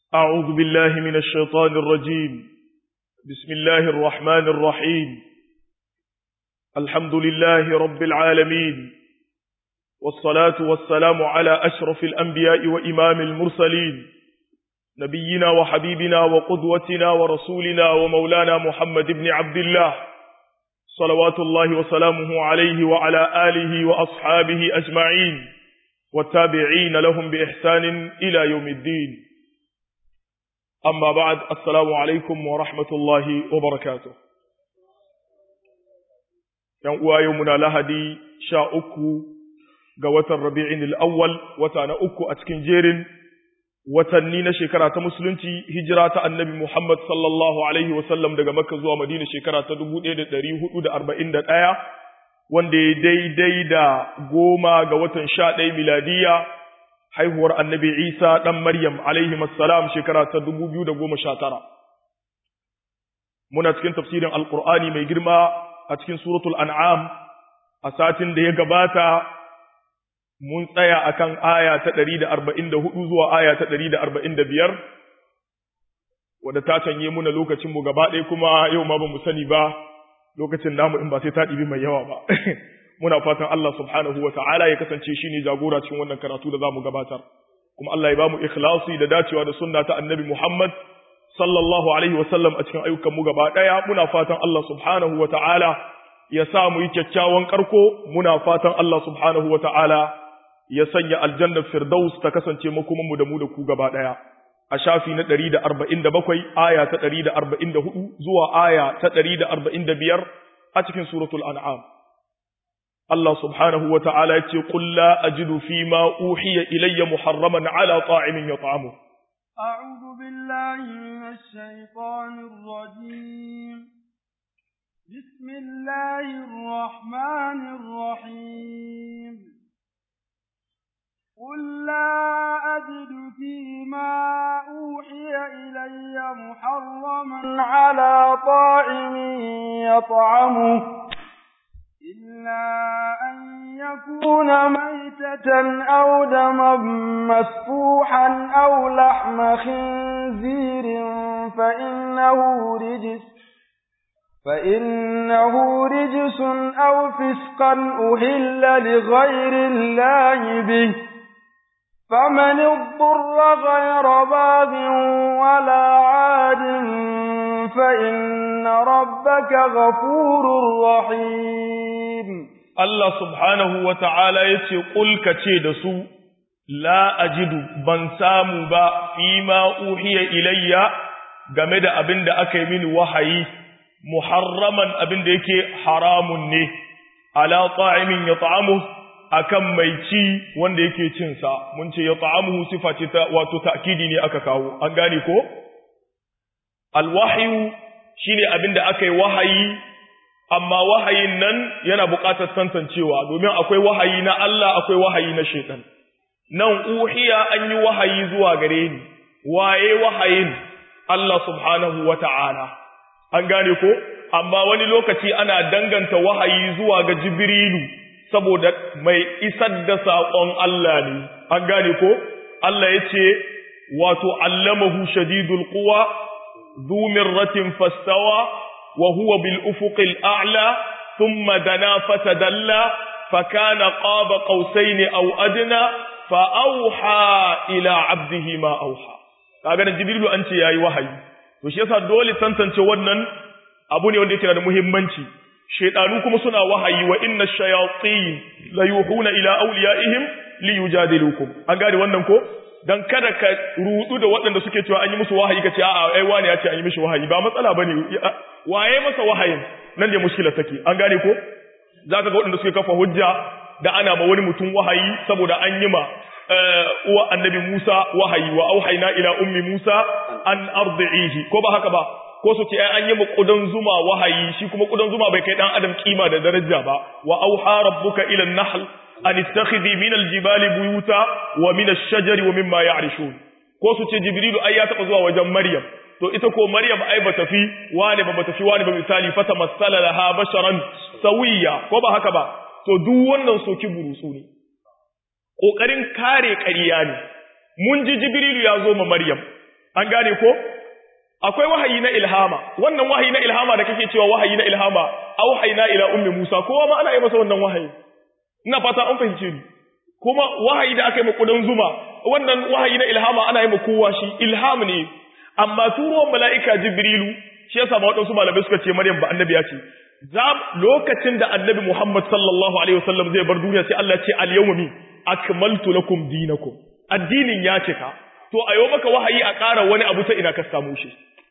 أعوذ بالله من الشيطان الرجيم بسم الله الرحمن الرحيم الحمد لله رب العالمين والصلاة والسلام على أشرف الأنبياء وإمام المرسلين نبينا وحبيبنا وقدوتنا ورسولنا ومولانا محمد بن عبد الله صلوات الله وسلامه عليه وعلى آله وأصحابه أجمعين والتابعين لهم بإحسان إلى يوم الدين أما بعد السلام عليكم ورحمة الله وبركاته يوم يومنا لهدي شاء أكو قوة الربيع الأول وتانا أكو أتكن جير watanni na shekara ta musulunci hijira ta annabi Muhammad sallallahu alaihi wasallam daga Makka zuwa Madina shekara ta 1441 wanda ya daidai da goma ga watan sha ɗaya miladiya haihuwar annabi Isa ɗan Maryam alaihi salam shekara ta 2019 muna cikin tafsirin alkur'ani mai girma a cikin suratul an'am a satin da ya gabata mun tsaya akan aya ta 144 zuwa aya ta 145 wadda ta canye muna lokacin mu gaba ɗaya kuma yau ma ba mu sani ba lokacin namu in ba sai ta ɗibi mai yawa ba muna fatan Allah subhanahu wa ta'ala ya kasance shi ne jagora cikin wannan karatu da za mu gabatar kuma Allah ya ba mu ikhlasi da dacewa da sunna ta annabi Muhammad sallallahu alaihi wa sallam a cikin ayyukan mu gaba ɗaya muna fatan Allah subhanahu wa ta'ala ya sa mu yi kyakkyawan karko muna fatan Allah subhanahu wa ta'ala ya sanya aljannar firdaus ta kasance makomanmu da mu da ku gaba ɗaya a shafi na ɗari da arba'in da bakwai aya ta ɗari da arba'in da hudu zuwa aya ta ɗari da arba'in da biyar a cikin suratul an'am Allah subhanahu wa ta'ala ya ce qul la ajidu fi ma uhiya ilayya muharraman ala ta'imin yat'amu أعوذ بالله من الشيطان الرجيم بسم الله الرحمن الرحيم قل لا أجد فيما أوحي إلي محرما على طاعم يطعمه إلا أن يكون ميتة أو دما مسفوحا أو لحم خنزير فإنه رجس فإنه رجس أو فسقا أهل لغير الله به فمن اضطر غير باب ولا عاد فإن ربك غفور رحيم Allah subhanahu wa ta'ala ya ce, Ƙulka ce da su, La ajidu ban samu ba fi ma uhiya ilayya game da abin da aka yi mini wahayi, muharraman abin da yake haramun ne, ala ta'imin ya ta'amu akan mai ci wanda yake cinsa, mun ce ya ta'amu sifa ce ta wato ta'kidi ne aka kawo, an gane ko? Alwahiyu shi ne abin da aka yi wahayi amma wahayin nan yana buƙatar tantancewa domin akwai wahayi na Allah akwai wahayi na shaitan nan uhiya an yi wahayi zuwa gare ni waye wahayin Allah subhanahu wata'ala an gane ko amma wani lokaci ana danganta wahayi zuwa ga jibrilu saboda mai isar da saƙon Allah ne an gane ko Allah ya ce wato allamahu shadidul quwa ذو مرة فاستوى وهو بالأفق الأعلى ثم دنا فتدلى فكان قاب قوسين أو أدنى فأوحى إلى عبده ما أوحى kaga jibrilu an ce yayi wahayi to shi yasa dole tantance wannan abu ne wanda yake da muhimmanci shaytanu kuma suna wahayi wa inna shayatin la yuhuna ila awliyaihim li yujadilukum an gane wannan ko dan kada ka rudu da waɗanda suke cewa an yi musu wahayi kace a'a ai wani ya ce an yi mishi wahayi ba matsala bane waye masa wahayin nan ne mushkila take an gane ko zaka ga waɗanda suke kafa hujja da ana ma wani mutum wahayi saboda an yi ma uwa annabi Musa wahayi wa auhayna ila ummi Musa an ardihi ko ba haka ba ko su ce ai an yi ma kudan zuma wahayi shi kuma kudan zuma bai kai dan adam kima da daraja ba wa auha rabbuka ila an-nahl an ittakhidhi min al-jibali buyuta wa min ash-shajari wa mimma ya'rishun ko su ce jibrilu ai ya taba zuwa wajen maryam to ita ko maryam ai bata fi wani ba bata fi wani ba misali fata masala laha basharan sawiya ko ba haka ba to duk wannan soki burusu ne kokarin kare ƙarya ne mun ji jibrilu ya zo ma maryam an gane ko akwai wahayi na ilhama wannan wahayi na ilhama da kake cewa wahayi na ilhama auhayna ila ummi Musa kowa ma ana yi masa wannan wahayi ina fata an fahimce ni kuma wahayi da aka yi makudan zuma wannan wahayi na ilhama ana yi kowa shi ilham ne amma turuwan mala'ika jibrilu shi yasa ma waɗansu malamai suka ce maryam ba annabi ya ce za lokacin da annabi muhammad sallallahu alaihi wasallam zai bar duniya sai Allah ce al yawmi akmaltu lakum dinakum addinin ya cika to a yau maka wahayi a ƙara wani abu ta ina ka samu shi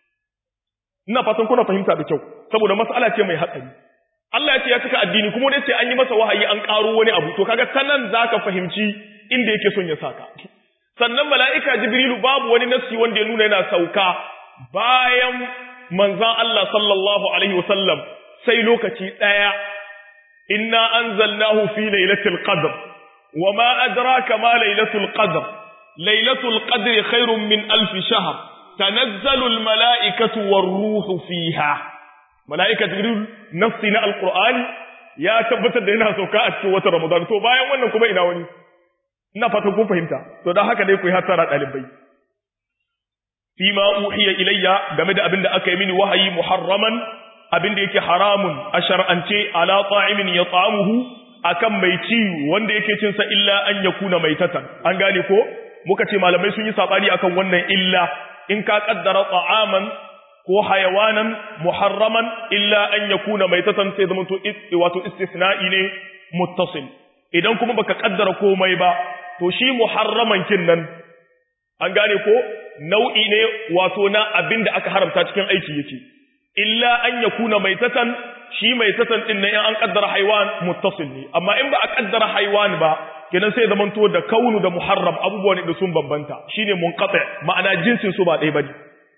ina fatan kuna fahimta da kyau saboda mas'ala ce mai hatsari Allah ya ce ya cika addini kuma dai sai an yi masa wahayi an ƙaro wani abu to kaga sanan zaka fahimci inda yake son ya saka sannan mala'ika jibrilu babu wani nassi wanda ya nuna yana sauka bayan manzan Allah sallallahu alaihi wasallam sai lokaci daya inna anzalnahu fi lailatul qadr wama adraka ma lailatul qadr lailatul qadri khairun min alf shahr tanazzalu al mala'ikatu war ruhu fiha mala'ika jibril nafsi na alqur'ani ya tabbatar da yana sauka a cikin watan ramadan to bayan wannan kuma ina wani ina fatan kun fahimta to dan haka dai ku yi hasara dalibai fi ma uhiya ilayya game da abin da aka yi mini wahayi muharraman abin da yake haramun a shar'ance ala ta'imin yat'amuhu akan mai ci wanda yake cin sa illa an yakuna maitatan an gane ko muka ce malamai sun yi sabani akan wannan illa in ka kaddara ta'aman ko hayawanan muharraman illa an yakuna maitatan sai zama to wato istisna'i ne muttasil idan kuma baka kaddara komai ba to shi muharraman kin nan an gane ko nau'i ne wato na abin da aka haramta cikin aiki yake illa an yakuna maitatan shi maitatan din nan in an kaddara haiwan muttasil ne amma in ba a kaddara haiwan ba kenan sai zaman to da kaunu da muharram abubuwa ne da sun bambanta shine munqati ma'ana jinsin su ba ɗaya bane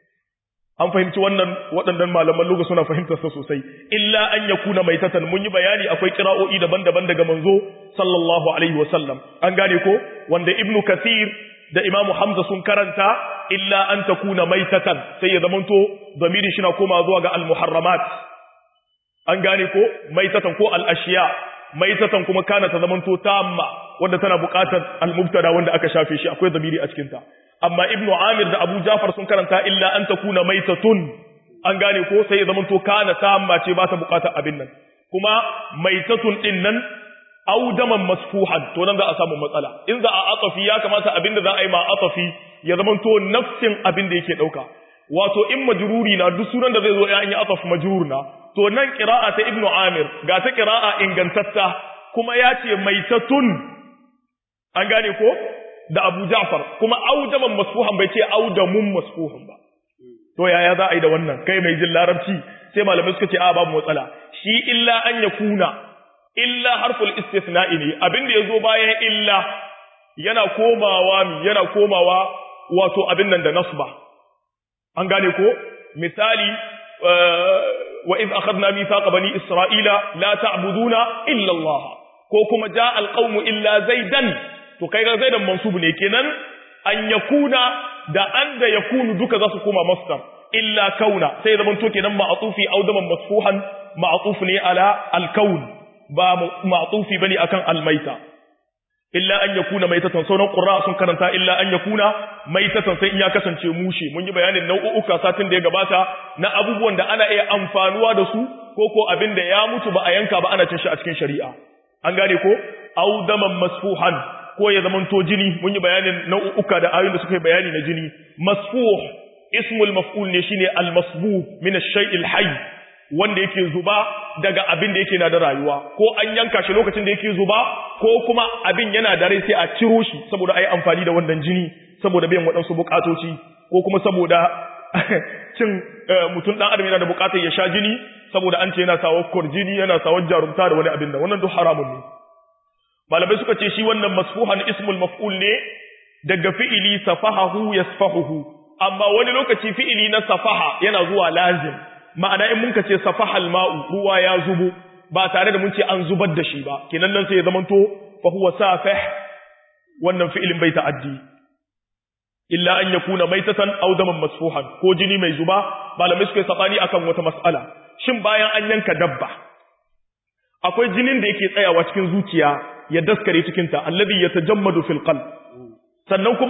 an fahimci wannan waɗannan malaman luga suna fahimtar sa sosai illa an yakuna maitatan mun yi bayani akwai kira'o'i daban-daban daga manzo sallallahu alaihi wasallam an gane ko wanda ibnu kathir da imamu hamza sun karanta illa an takuna maitatan sai ya zamanto zamiri shi na koma zuwa ga al-muharramat an gane ko maitatan ko al-ashiya maitatan kuma kana ta zamanto tamma wanda tana buƙatar al-mubtada wanda aka shafe shi akwai zamiri a cikin ta amma ibnu amir da abu jafar sun karanta illa an takuna maitatun an gane ko sai ya zamanto kana tamma ce ba ta buƙatar abin nan kuma maitatun din nan audaman masfuhan to nan za a samu matsala in za a atafi ya kamata abin da za a yi ma atafi ya zamanto nafsin abin da yake dauka wato in majruri na duk sunan da zai zo ya yi ataf majrur na to nan qira'a ta ibnu amir ga ta qira'a ingantatta kuma ya ce maitatun an gane ko da abu ja'far kuma audaman masfuhan bai ce audamun masfuhan ba to yaya za a yi da wannan kai mai jin larabci sai malamai suka ce a babu matsala shi illa an yakuna illa harful istithna'i ne abin da yazo bayan illa yana komawa mi yana komawa wato abin nan da nasba an gane ko misali wa iz akhadna mithaqa bani isra'ila la ta'buduna illa Allah ko kuma jaa alqawmu illa zaidan to kai ga zaidan mansub ne kenan an yakuna da an da yakunu duka za su koma masdar illa kauna sai zaman to kenan ma'tufi audaman masfuhan ma'tuf ne ala alkaun ba ma'tufi bane akan almaita illa an yakuna maitatan sauran qurra sun karanta illa an yakuna maitatan sai in ya kasance mushe mun yi bayanin nau'uka satin da ya gabata na abubuwan da ana iya amfanuwa da su ko ko abin da ya mutu ba a yanka ba ana cin shi a cikin shari'a an gane ko audaman masfuhan ko ya zamanto jini mun yi bayanin nau'uka da ayoyin da suka yi bayani na jini masfuh ismul maf'ul ne shine al-masbuh min ash-shay'il hayy wanda yake zuba daga abin da yake na da rayuwa ko an yanka shi lokacin da yake zuba ko kuma abin yana da rai sai a ciro shi saboda ayi amfani da wannan jini saboda biyan waɗansu bukatoci ko kuma saboda cin mutum dan adam yana da bukatar ya sha jini saboda an ce yana sawa jini yana sawa jarumta da wani abin da wannan duk haramun ne malamai suka ce shi wannan masfuhan ismul maf'ul ne daga fi'ili safahahu yasfahuhu amma wani lokaci fi'ili na safaha yana zuwa lazim ma'ana in mun ce safahal ma'u ruwa ya zubo ba tare da mun ce an zubar da shi ba kenan nan sai ya zamanto fa huwa safih wannan fi'ilin bai ta'addi illa an yakuna maitatan aw daman masfuhan ko jini mai zuba malamai suka sabani akan wata mas'ala shin bayan an yanka dabba akwai jinin da yake tsayawa cikin zuciya ya daskare cikin ta alladhi yatajammadu fil qalb sannan kuma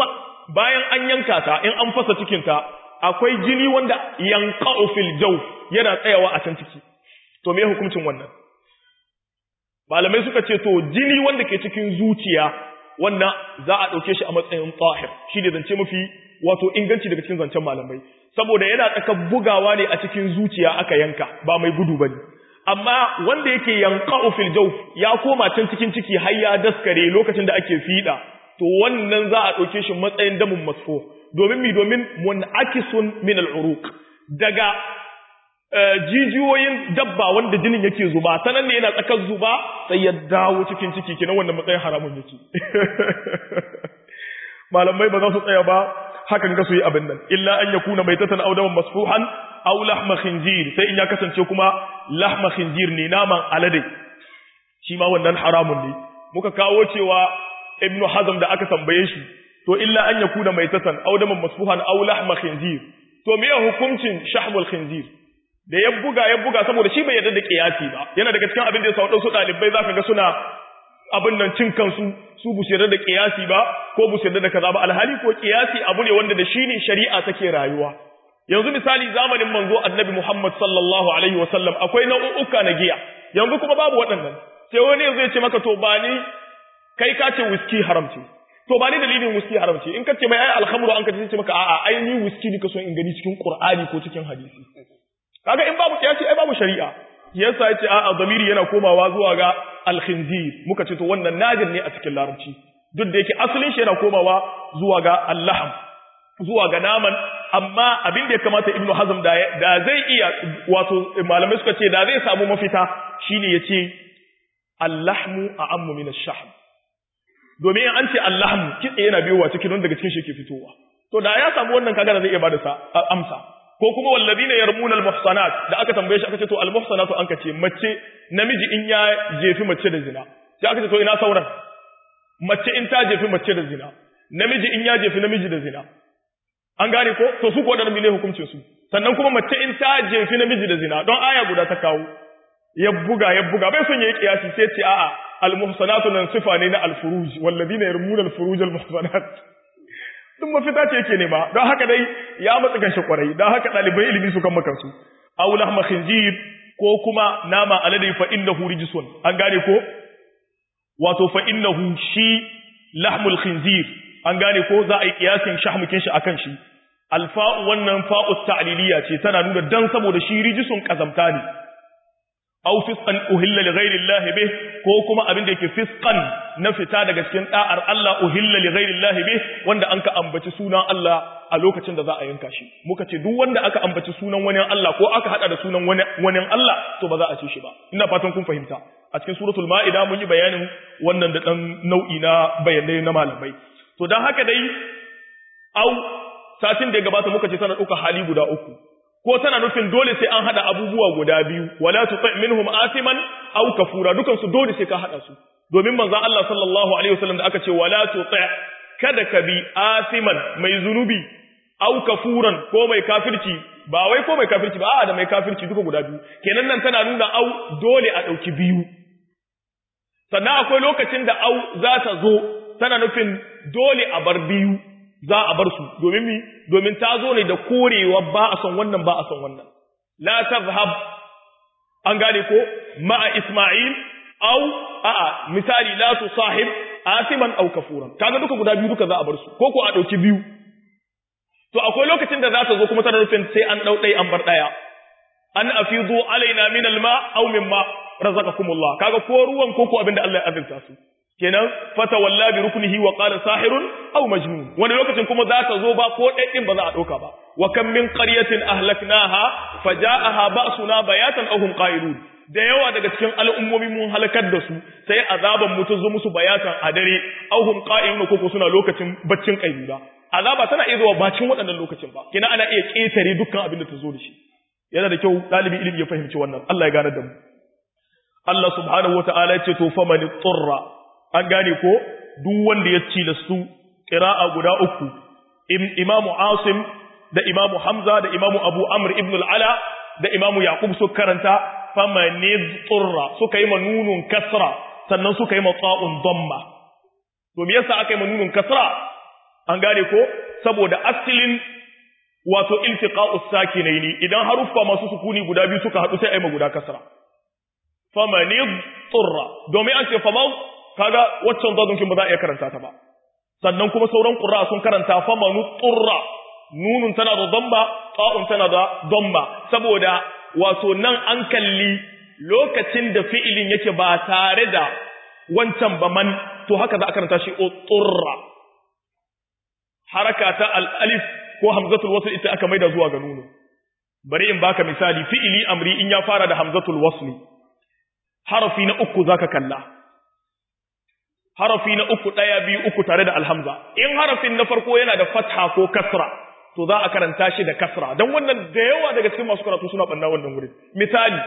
bayan an yanka ta in an fasa cikin ta akwai jini wanda yanqa'u fil jawf yana tsayawa a can ciki to me hukuncin wannan malamai suka ce to jini wanda ke cikin zuciya wannan za a ɗauke shi a matsayin tahir shi ne zance mafi wato inganci daga cikin zancen malamai saboda yana tsaka bugawa ne a cikin zuciya aka yanka ba mai gudu ba ne amma wanda yake yanka fil jawf ya koma can cikin ciki har ya daskare lokacin da ake fiɗa to wannan za a ɗauke shi matsayin damun masfo domin mi domin munakisun min al'uruq daga jijiyoyin dabba wanda jinin yake zuba sanan ne yana tsakar zuba sai ya dawo cikin ciki kenan wannan matsayin haramun yake malamai ba za su tsaya ba hakan ga su yi abin nan illa an yakuna maitatan aw daman masfuhan aw lahma khinjir sai in ya kasance kuma lahma khinjir ne naman alade shi ma wannan haramun ne muka kawo cewa ibnu hazm da aka tambaye shi to illa an yakuna maitatan aw daman masfuhan aw lahma khinjir to me hukuncin shahmul khinjir da ya buga ya buga saboda shi bai yarda da kiyasi ba yana daga cikin abin da ya sa wadansu dalibai zaka ga suna abin nan cin kansu su bu yarda da kiyasi ba ko bu yarda da kaza ba alhali ko kiyasi abu ne wanda da shi ne shari'a take rayuwa yanzu misali zamanin manzo annabi Muhammad sallallahu alaihi wasallam akwai nau'uka na giya yanzu kuma babu waɗannan sai wani yanzu ya ce maka to ba ni kai ka ce whisky haram ce to ba ni dalilin whisky haram ce in ka ce mai ai alhamru an ka ce maka a'a ai ni whisky ne ka so in gani cikin qur'ani ko cikin hadisi kaga in babu kiyasi ai babu shari'a yasa yace a'a zamiri yana komawa zuwa ga al-khinzir muka ce to wannan nadir ne a cikin larabci duk da yake asalin shi yana komawa zuwa ga al-lahm zuwa ga naman amma abin da ya kamata ibnu hazm da da zai iya wato malamai suka ce da zai samu mafita shine yace al-lahmu a'ammu min ash-shahm domin an ce al-lahm kitse yana biyowa cikin wanda daga cikin shi ke fitowa to da ya samu wannan kaga da zai iya bada sa amsa ko kuma wallazina yarmuna almuhsanat da aka tambaye shi aka ce to almuhsanatu an kace mace namiji in ya jefi mace da zina sai aka ce to ina sauran mace in ta jefi mace da zina namiji in ya jefi namiji da zina an gane ko to su ko da ne hukuncin su sannan kuma mace in ta jefi namiji da zina don aya guda ta kawo ya buga ya buga bai son yayi kiyasi sai ce a'a almuhsanatu nan sifa ne na alfuruj wallazina yarmuna alfuruj almuhsanat duk mafita ce yake nema don haka dai ya matsa ganshi kwarai don haka ɗalibai ilimi su kan makansu aw lahma khinzir ko kuma nama alade fa innahu rijsun an gane ko wato fa innahu shi lahmul khinzir an gane ko za a yi kiyasin shahmukin shi akan shi alfa'u wannan fa'u ta'liliya ce tana nuna dan saboda shi rijsun kazamta ne aw fisqan uhilla li ghayri Allah bih ko kuma abin da yake fisqan na fita daga cikin da'ar Allah uhilla li ghayri Allah bih wanda an ka ambaci sunan Allah a lokacin da za a yanka shi muka ce duk wanda aka ambaci sunan wani Allah ko aka hada da sunan wani wani Allah to ba za a ci shi ba ina fatan kun fahimta a cikin suratul maida mun yi bayanin wannan da dan nau'i na bayanai na malamai to dan haka dai au satin da ya gabata muka ce tana dauka hali guda uku ko tana nufin dole sai an hada abubuwa guda biyu wala tuti minhum asiman aw kafura dukan su dole sai ka hada su domin manzon Allah sallallahu alaihi wasallam da aka ce wala tuti kada ka bi asiman mai zunubi aw kafuran ko mai kafirci ba wai ko mai kafirci ba a'a da mai kafirci duka guda biyu kenan nan tana nuna au dole a dauki biyu sannan akwai lokacin da au za ta zo tana nufin dole a bar biyu za a bar su domin mi domin ta zo ne da korewa ba a son wannan ba a son wannan la tazhab an gane ko ma'a isma'il aw a'a misali la tusahib asiman aw kafuran kaga duka guda biyu duka za a bar su ko ko a dauki biyu to akwai lokacin da za ta zo kuma tana nufin sai an dau dai an bar daya an afidu alaina min alma aw mimma razaqakumullah kaga ko ruwan ko ko abinda Allah ya azurta su kenan fata walla bi ruknihi wa qala sahirun aw majnun wani lokacin kuma za ta zo ba ko ɗaɗɗin ba za a ɗauka ba wa kam min qaryatin ahlaknaha faja'aha ba'suna bayatan aw hum qa'ilun da yawa daga cikin al'ummomi mun halakar da su sai azaban mu ta zo musu bayatan a dare aw hum qa'ilun ko suna lokacin baccin kailula azaba tana iya zuwa bacin waɗannan lokacin ba kina ana iya ƙetare dukkan abin da ta zo da shi yana da kyau ɗalibi ilimi ya fahimci wannan Allah ya gane da mu Allah subhanahu wa ta'ala ya ce to fa man turra an gane ko duk wanda ya ci da su qira'a guda uku imamu asim da imamu hamza da imamu abu amr ibn al-ala da imamu yaqub su karanta faman turra suka yi manunun kasra sannan suka yi matsa'un damma to me yasa aka yi manunun kasra an gane ko saboda asalin wato iltiqa'us sakinaini idan haruffa masu sukuni guda biyu suka hadu sai ai ma guda kasra famani turra domin an ce fama kaga waccan zadunkin ba za a iya karanta ta ba sannan kuma sauran qurra sun karanta famanu turra nunun tana da damba ta'un tana da damba saboda wato nan an kalli lokacin da fi'ilin yake ba tare da wancan ba man to haka za a karanta shi turra haraka ta al-alif ko hamzatul wasl ita aka maida zuwa ga nunu bari in baka misali fi'ili amri in ya fara da hamzatul wasli harafi na uku zaka kalla harafi na uku daya biyu uku tare da alhamza in harafin na farko yana da fatha ko kasra to za a karanta shi da kasra dan wannan da yawa daga cikin masu karatu suna banna wannan gurin misali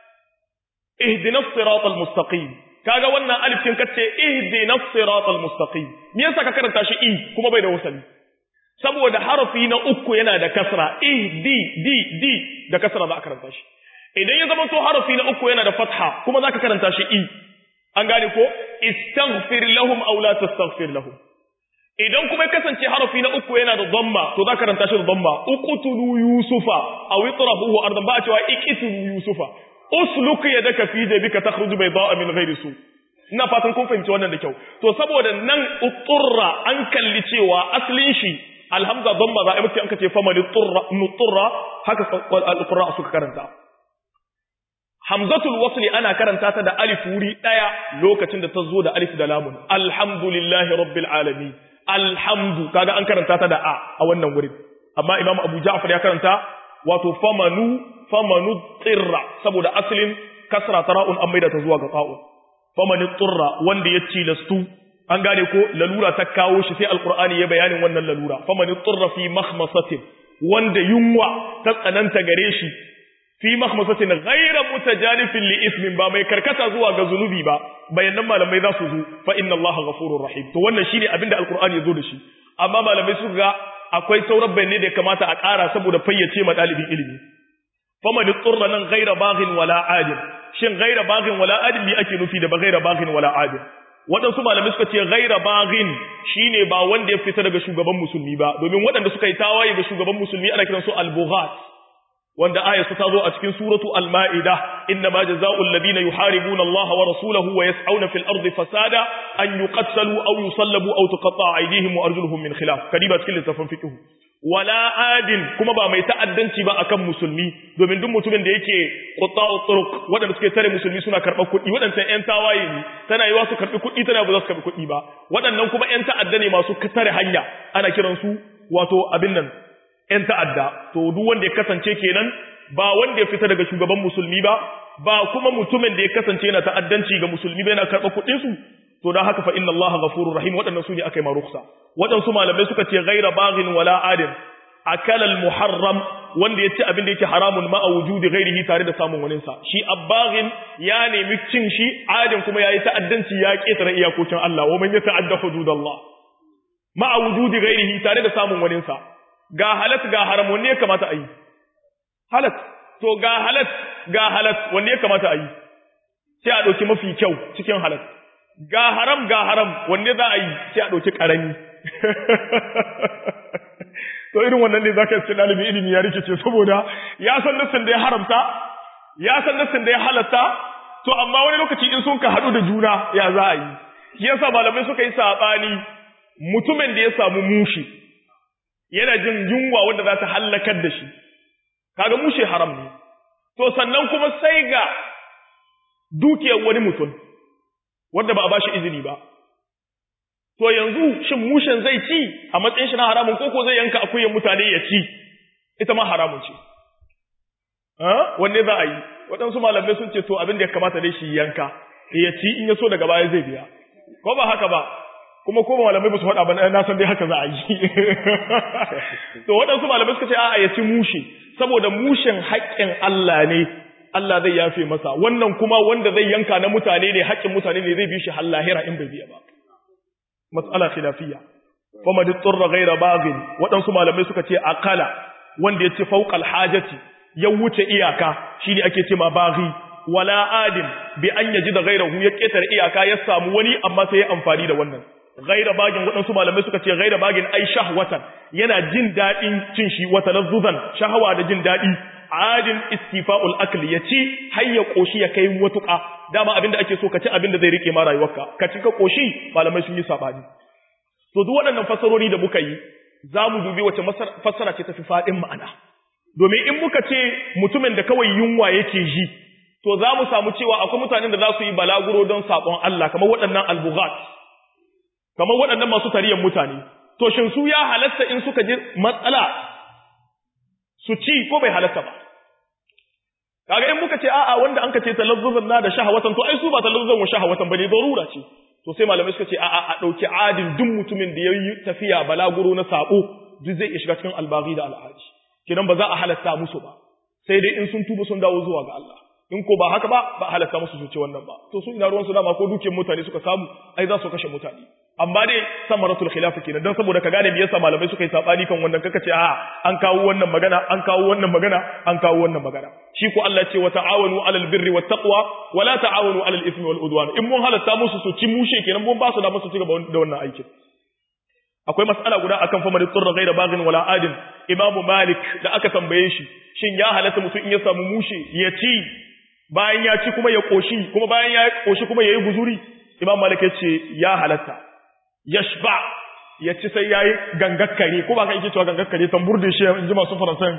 ihdinas siratal mustaqim kaga wannan alif kin kace ihdinas siratal mustaqim me yasa ka karanta shi i kuma bai da wasali saboda harafi na uku yana da kasra ihdi di di da kasra za a karanta shi idan ya zama to harafi na uku yana da fatha kuma zaka karanta shi i an gane ko istaghfir lahum aw la tastaghfir lahum idan kuma ya kasance harafi na uku yana da dhamma to zaka karanta shi da dhamma uqtulu yusufa aw itrahuhu ardan ba a cewa iqtulu yusufa usluk yadaka fi jabika takhruju bayda'a min ghairi su ina fatan kun fahimci wannan da kyau to saboda nan uturra an kalli cewa aslin shi alhamza dhamma za a yi an kace famani turra nuturra haka al-qurra suka karanta Hamzatul wasli ana karanta ta da alif wuri daya lokacin da ta zo da alif da lamun. Alhamdulillahi rabbil alamin. Alhamdu kaga an karanta ta da a a wannan wurin. Amma Imam Abu Ja'far ya karanta wato famanu famanu tsirra saboda asalin kasra tara'un an maida ta zuwa ga ta'u. Famanu tsirra wanda ya cilastu an gane ko lalura ta kawo shi sai alqur'ani ya bayanin wannan lalura. Famanu tsirra fi makhmasatin wanda yunwa ta tsananta gare shi fi mahmasatin ghayra mutajanifin li ismin ba mai karkata zuwa ga zunubi ba bayanan malamai za su zo fa inna allaha ghafurur rahim to wannan shine abinda alqur'ani ya zo da shi amma malamai suka ga akwai sauran bayanai da ya kamata a ƙara saboda fayyace ma dalibin ilimi faman tsurra nan ghayra baghin wala adil shin ghayra baghin wala adil me ake nufi da ba ghayra baghin wala adil waɗansu malamai suka ce ghaira baghin shine ba wanda ya fita daga shugaban musulmi ba domin waɗanda suka yi tawaye ga shugaban musulmi ana kiransu al-bughat wanda ayatu ta zo a cikin suratu al-ma'ida inna ma jazaa'ul ladina yuharibuna Allah wa rasulahu wa yas'auna fil ardi fasada an yuqattalu aw yusallabu aw tuqatta'a aydihim wa arjuluhum min khilaf kadiba cikin littafin fiqh wala adin kuma ba mai ta'addanci ba akan musulmi domin duk mutumin da yake qutta'u turuq wadanda suke tare musulmi suna karɓar kuɗi wadannan ƴan tawaye ne tana yiwa su karɓi kuɗi tana ba za su karɓi kuɗi ba waɗannan kuma ƴan ta'adda ne masu tare hanya ana kiransu wato abin nan ‘yan ta'adda, to duk wanda ya kasance kenan ba wanda ya fita daga shugaban musulmi ba, ba kuma mutumin da ya kasance yana ta'addanci ga musulmi ba yana karɓar kuɗinsu, to don haka fa inna Allah ghafurur rahim waɗannan su ne aka yi maruksa. Waɗansu malamai suka ce gaira baghin wala adin, akalal muharram wanda ya ci abin da yake haramun ma a wujudi gairihi tare da samun waninsa. Shi abbaghin ya nemi cin shi, adin kuma ya yi ta'addanci ya ƙetare iyakokin Allah, wa man ya ta'adda hududallah. Ma a wujudi gairihi tare da samun waninsa. ga halat ga haram wanne ya kamata a yi halat to ga halat ga halat wanne ya kamata a yi sai a ɗauki mafi kyau cikin halat ga haram ga haram wanne za a yi sai a ɗauki ƙarami to irin wannan ne za ka yi ɗalibi ilimi ya rikice saboda ya san nassin da ya haramta ya san nassin da ya halatta to amma wani lokaci in sun ka haɗu da juna ya za a yi shi yasa malamai suka yi saɓani mutumin da ya samu mushi yana jin yunwa wanda za ta hallakar da shi kaga mushe haram ne to sannan kuma sai ga dukiyar wani mutum wanda ba a bashi izini ba to yanzu shin mushen zai ci a matsayin shi na haramun koko zai yanka akuyan mutane ya ci ita ma haramun ce wanne za a yi waɗansu malamai sun ce to abin da ya kamata dai shi yanka ya ci in ya so daga baya zai biya ko ba haka ba kuma ko malamai ba su faɗa ba na san dai haka za a yi to waɗansu malamai suka ce a'a ya ci mushe saboda mushen haƙƙin Allah ne Allah zai yafe masa wannan kuma wanda zai yanka na mutane ne haƙƙin mutane ne zai bi shi har lahira in bai biya ba mas'ala khilafiyya fa mad turra ghayra baghin waɗansu malamai suka ce akala wanda ya ci fawqal hajati ya wuce iyaka shine ake ce ma baghi wala adim bi an yaji da gairahu ya ketare iyaka ya samu wani amma sai ya amfani da wannan ghaira bagin waɗansu malamai suka ce ghaira bagin ai shahwatan yana jin daɗin cin shi wata lazzuzan shahawa da jin daɗi adin istifa'ul akl ya ci har ya koshi ya kai matuƙa dama abinda ake so ka ci abinda zai rike ma rayuwarka ka ci ka koshi malamai sun yi sabani to duk waɗannan fasarori da muka yi za mu dubi wace fassara ce tafi faɗin ma'ana domin in muka ce mutumin da kawai yunwa yake ji to za mu samu cewa akwai mutanen da za su yi balaguro don saƙon Allah kamar waɗannan albugat kamar waɗannan masu tariyan mutane to shin su ya halatta in suka ji matsala su ci ko bai halatta ba kaga in muka ce a'a wanda an ka ce talazzuzan na da shahawatan to ai su ba talazzuzan wa shahawatan bane darura ce to sai malamai suka ce a'a a dauki adin duk mutumin da yayi tafiya balaguro na sabo duk zai iya shiga cikin albaghi da alhaji kidan ba za a halatta musu ba sai dai in sun tuba sun dawo zuwa ga Allah in ko ba haka ba ba halatta musu su ce wannan ba to su ina ruwan su dama ko dukiyar mutane suka samu ai za su kashe mutane amma dai samaratul khilaf kenan dan saboda ka gane me yasa malamai suka yi sabani kan wannan kaka ce a an kawo wannan magana an kawo wannan magana an kawo wannan magana shi ko Allah ce wa ta'awanu alal birri wat taqwa wa la ta'awanu alal ithmi wal udwan in mun halatta musu su ci mushe kenan mun ba su da musu ci gaba da wannan aikin akwai mas'ala guda akan fa man turra ghayra baghin wala adin imamu malik da aka tambaye shi shin ya halatta mutum in ya samu mushe ya ci bayan ya ci kuma ya koshi kuma bayan ya koshi kuma yayi guzuri imam malik ya ce ya halatta yashba ya ci sai yayi gangakkare ko ba ka yake cewa gangakkare tambur da shi in ji masu faransan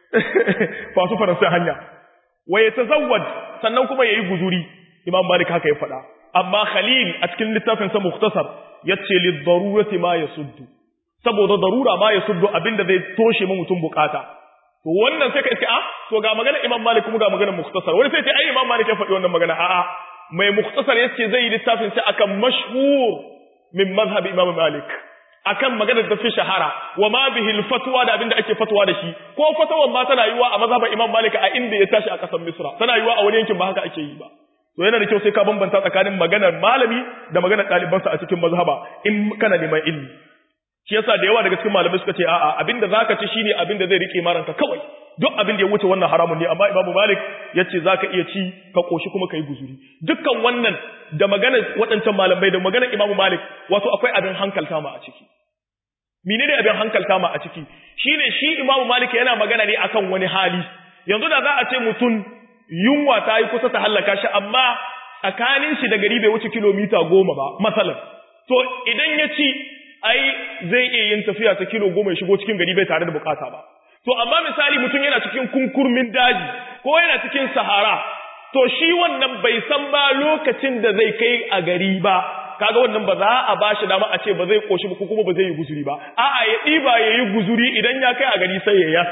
masu faransan hanya wa yatazawwad sannan kuma yayi guzuri imam malik haka ya faɗa amma khalil a cikin littafin sa mukhtasar yace lid darurati ma yasuddu saboda darura ma yasuddu abinda zai toshe mu mutum bukata to wannan sai ka ce a to ga magana imam malik kuma ga magana mukhtasar wani sai ce ai imam malik ya faɗi wannan magana a'a mai mukhtasar yace zai yi littafin sai akan mashhur min mazhab imam malik akan maganar da fi shahara wa ma bihi fatwa da abinda ake fatwa da shi ko fatawan ma tana yiwa a mazhaban imam malik a inda ya tashi a kasar misra tana yiwa a wani yankin ba haka ake yi ba to yana da kyau sai ka bambanta tsakanin maganar malami da maganar ɗalibansa a cikin mazhaba in kana neman ilmi shi yasa da yawa daga cikin malamai suka ce a'a abinda zaka ci shine abinda zai rike maranka kawai duk abin da ya wuce wannan haramun ne amma Imam Malik yace zaka iya ci ka koshi kuma kai guzuri dukkan wannan da magana waɗancan malamai da magana Imam Malik wato akwai abin hankalta ma a ciki menene abin hankalta ma a ciki shine shi Imam Malik yana magana ne akan wani hali yanzu da za a ce mutum yunwa ta yi kusa ta hallaka shi amma tsakanin shi da gari bai wuce kilomita goma ba masalan to idan ya ci ai zai iya yin tafiya ta kilo goma ya shigo cikin gari bai tare da bukata ba To, amma misali mutum yana cikin kunkurmin daji, ko yana cikin sahara, to shi wannan bai san ba lokacin da zai kai a gari ba, kaga wannan ba za a ba shi dama a ce ba zai koshi ba ko kuma ba zai yi guzuri ba, a'a ya ɗiba ya yi guzuri idan ya kai a gari sai ya yas.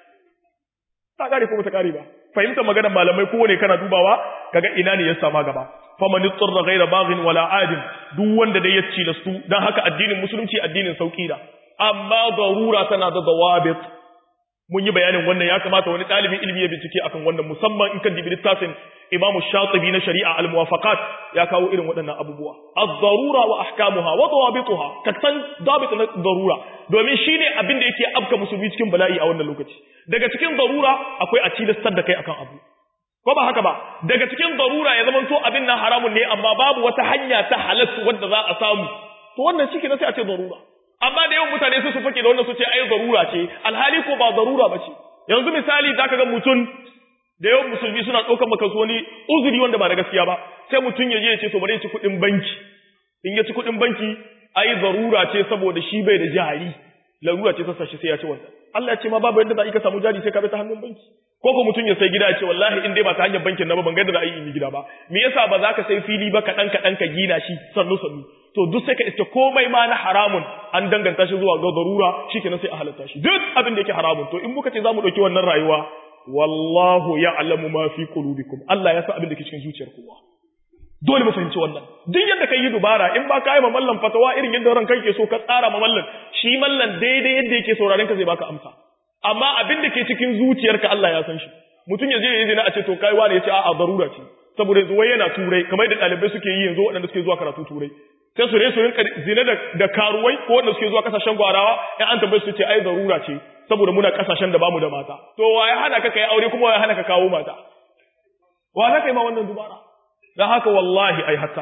Ta kare ko ba ta kare ba. Fahimtar maganar malamai kowane kana dubawa, kaga ina ne ya sama gaba. faman tsirra ghaira baghin wala adin duk wanda dai ya cilastu dan haka addinin musulunci addinin sauki da amma darura tana da dawabit mun yi bayanin wannan ya kamata wani ɗalibin ilimi ya bincike akan wannan musamman in kan dibi littafin Imam Shatibi na Shari'a al-Muwafaqat ya kawo irin waɗannan abubuwa az-zarura wa ahkamuha wa dawabituha ka san dabit na darura domin shine abin da yake afka musulmi cikin bala'i a wannan lokaci daga cikin darura akwai a tilastar da kai akan abu ko ba haka ba daga cikin darura ya zamanto abin nan haramun ne amma babu wata hanya ta halatta wanda za a samu to wannan shi ne sai a ce darura amma da yawan mutane su su fake da wannan su ce ai zarura ce alhali ko ba zarura ba ce yanzu misali zaka ga mutum da yawan musulmi suna ɗaukar maka wani uzuri wanda ba da gaskiya ba sai mutum ya je ya ce to bari ya ci kuɗin banki in ya ci kuɗin banki ai zarura ce saboda shi bai da jari larura ce sassa shi sai ya ci wannan Allah ya ce ma babu yadda za a yi ka samu jari sai ka bi ta hannun banki ko ko mutum ya sai gida ya ce wallahi in dai ba ta hanyar bankin na ba ban ga yadda za a yi in yi gida ba me yasa ba za ka sai fili ba kaɗan kaɗan ka gina shi sannu sannu to duk sai ka iske komai ma na haramun an danganta shi zuwa ga darura shikenan sai a halatta shi duk abin da yake haramun to in muka ce zamu dauki wannan rayuwa wallahu ya'lamu ma fi qulubikum Allah ya san abin da ke cikin zuciyar kowa dole mu fahimci wannan duk yadda kai yi dubara in ba ka yi mallan fatawa irin yadda ran kai ke so ka tsara ma mallan shi mallan daidai yadda yake sauraren ka zai baka amsa amma abin da ke cikin zuciyarka Allah ya san shi mutum ya je ya yi zina a ce to kai wani ya ce a'a darura ce saboda yanzu wai yana turai kamar da ɗalibai suke yi yanzu waɗanda suke zuwa karatu turai sai su resu rinka zina da, da karuwai ko wanda suke zuwa kasashen gwarawa in an tambaye su ce ai zarura ce saboda muna kasashen da bamu da mata to wa ya hana ka kai aure kuma wa ya hana ka kawo mata wa za ka yi ma wannan dubara dan haka wallahi ai hattara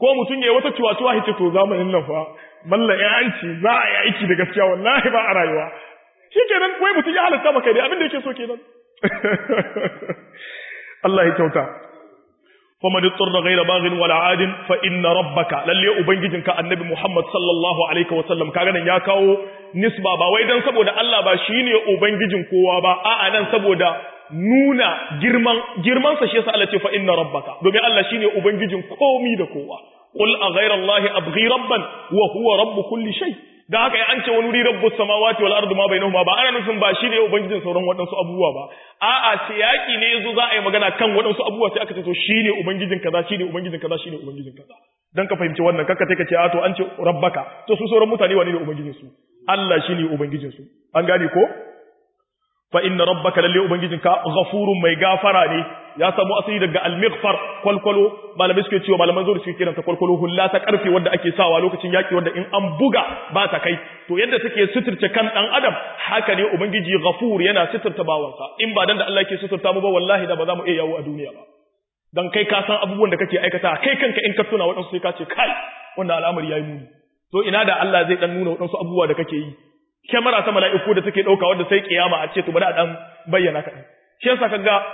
ko mutum ya yi wata ciwatuwa ya ce to zamanin nan fa mallan ya an ce za a yi aiki da gaskiya wallahi ba a rayuwa shi kenan wai mutum ya halatta maka dai abin da yake so kenan Allah ya kyauta faman yutsarra ghayra baghin wala adin fa inna rabbaka lalle ubangijinka annabi Muhammad sallallahu alaihi wasallam kaga nan ya kawo nisba ba wai dan saboda Allah ba shine ubangijin kowa ba a'a nan saboda nuna girman girman sa shi yasa Allah ce fa inna rabbaka domin Allah shine ubangijin komi da kowa qul a ghayra allahi abghi rabban wa huwa rabb kulli shay da haka ya an ce wani wuri rabbus samawati wal ardi ma bainahuma ba ana nufin ba shine ubangijin sauran waɗansu abubuwa ba a'a siyaki ne yazo za a yi magana kan waɗansu abubuwa sai aka ce to shine ubangijin kaza shine ubangijin kaza shine ubangijin kaza dan ka fahimci wannan kakka take ce a to an ce rabbaka to su sauran mutane wane ne ubangijin su Allah shine ubangijin su an gane ko fa inna rabbaka lalle ubangijinka ghafurun mai gafara ne ya samu asali daga al-mighfar kwalkwalo malamai suke cewa malaman zuwa suke kiranta kwalkwalo hulla ta karfe wanda ake sawa lokacin yaki wanda in an buga ba ta kai to yadda take suturce kan dan adam haka ne ubangiji ghafur yana suturta bawansa in ba dan da Allah yake suturta mu ba wallahi da ba za mu iya yawo a duniya ba dan kai ka san abubuwan da kake aikata kai kanka in ka tuna waɗansu sai ka ce kai wannan al'amari yayi muni to ina da Allah zai dan nuna waɗansu abubuwa da kake yi kyamara ta mala'iku da take ɗauka wanda sai kiyama a ce to bari a ɗan bayyana kaɗan. Shi yasa ka ga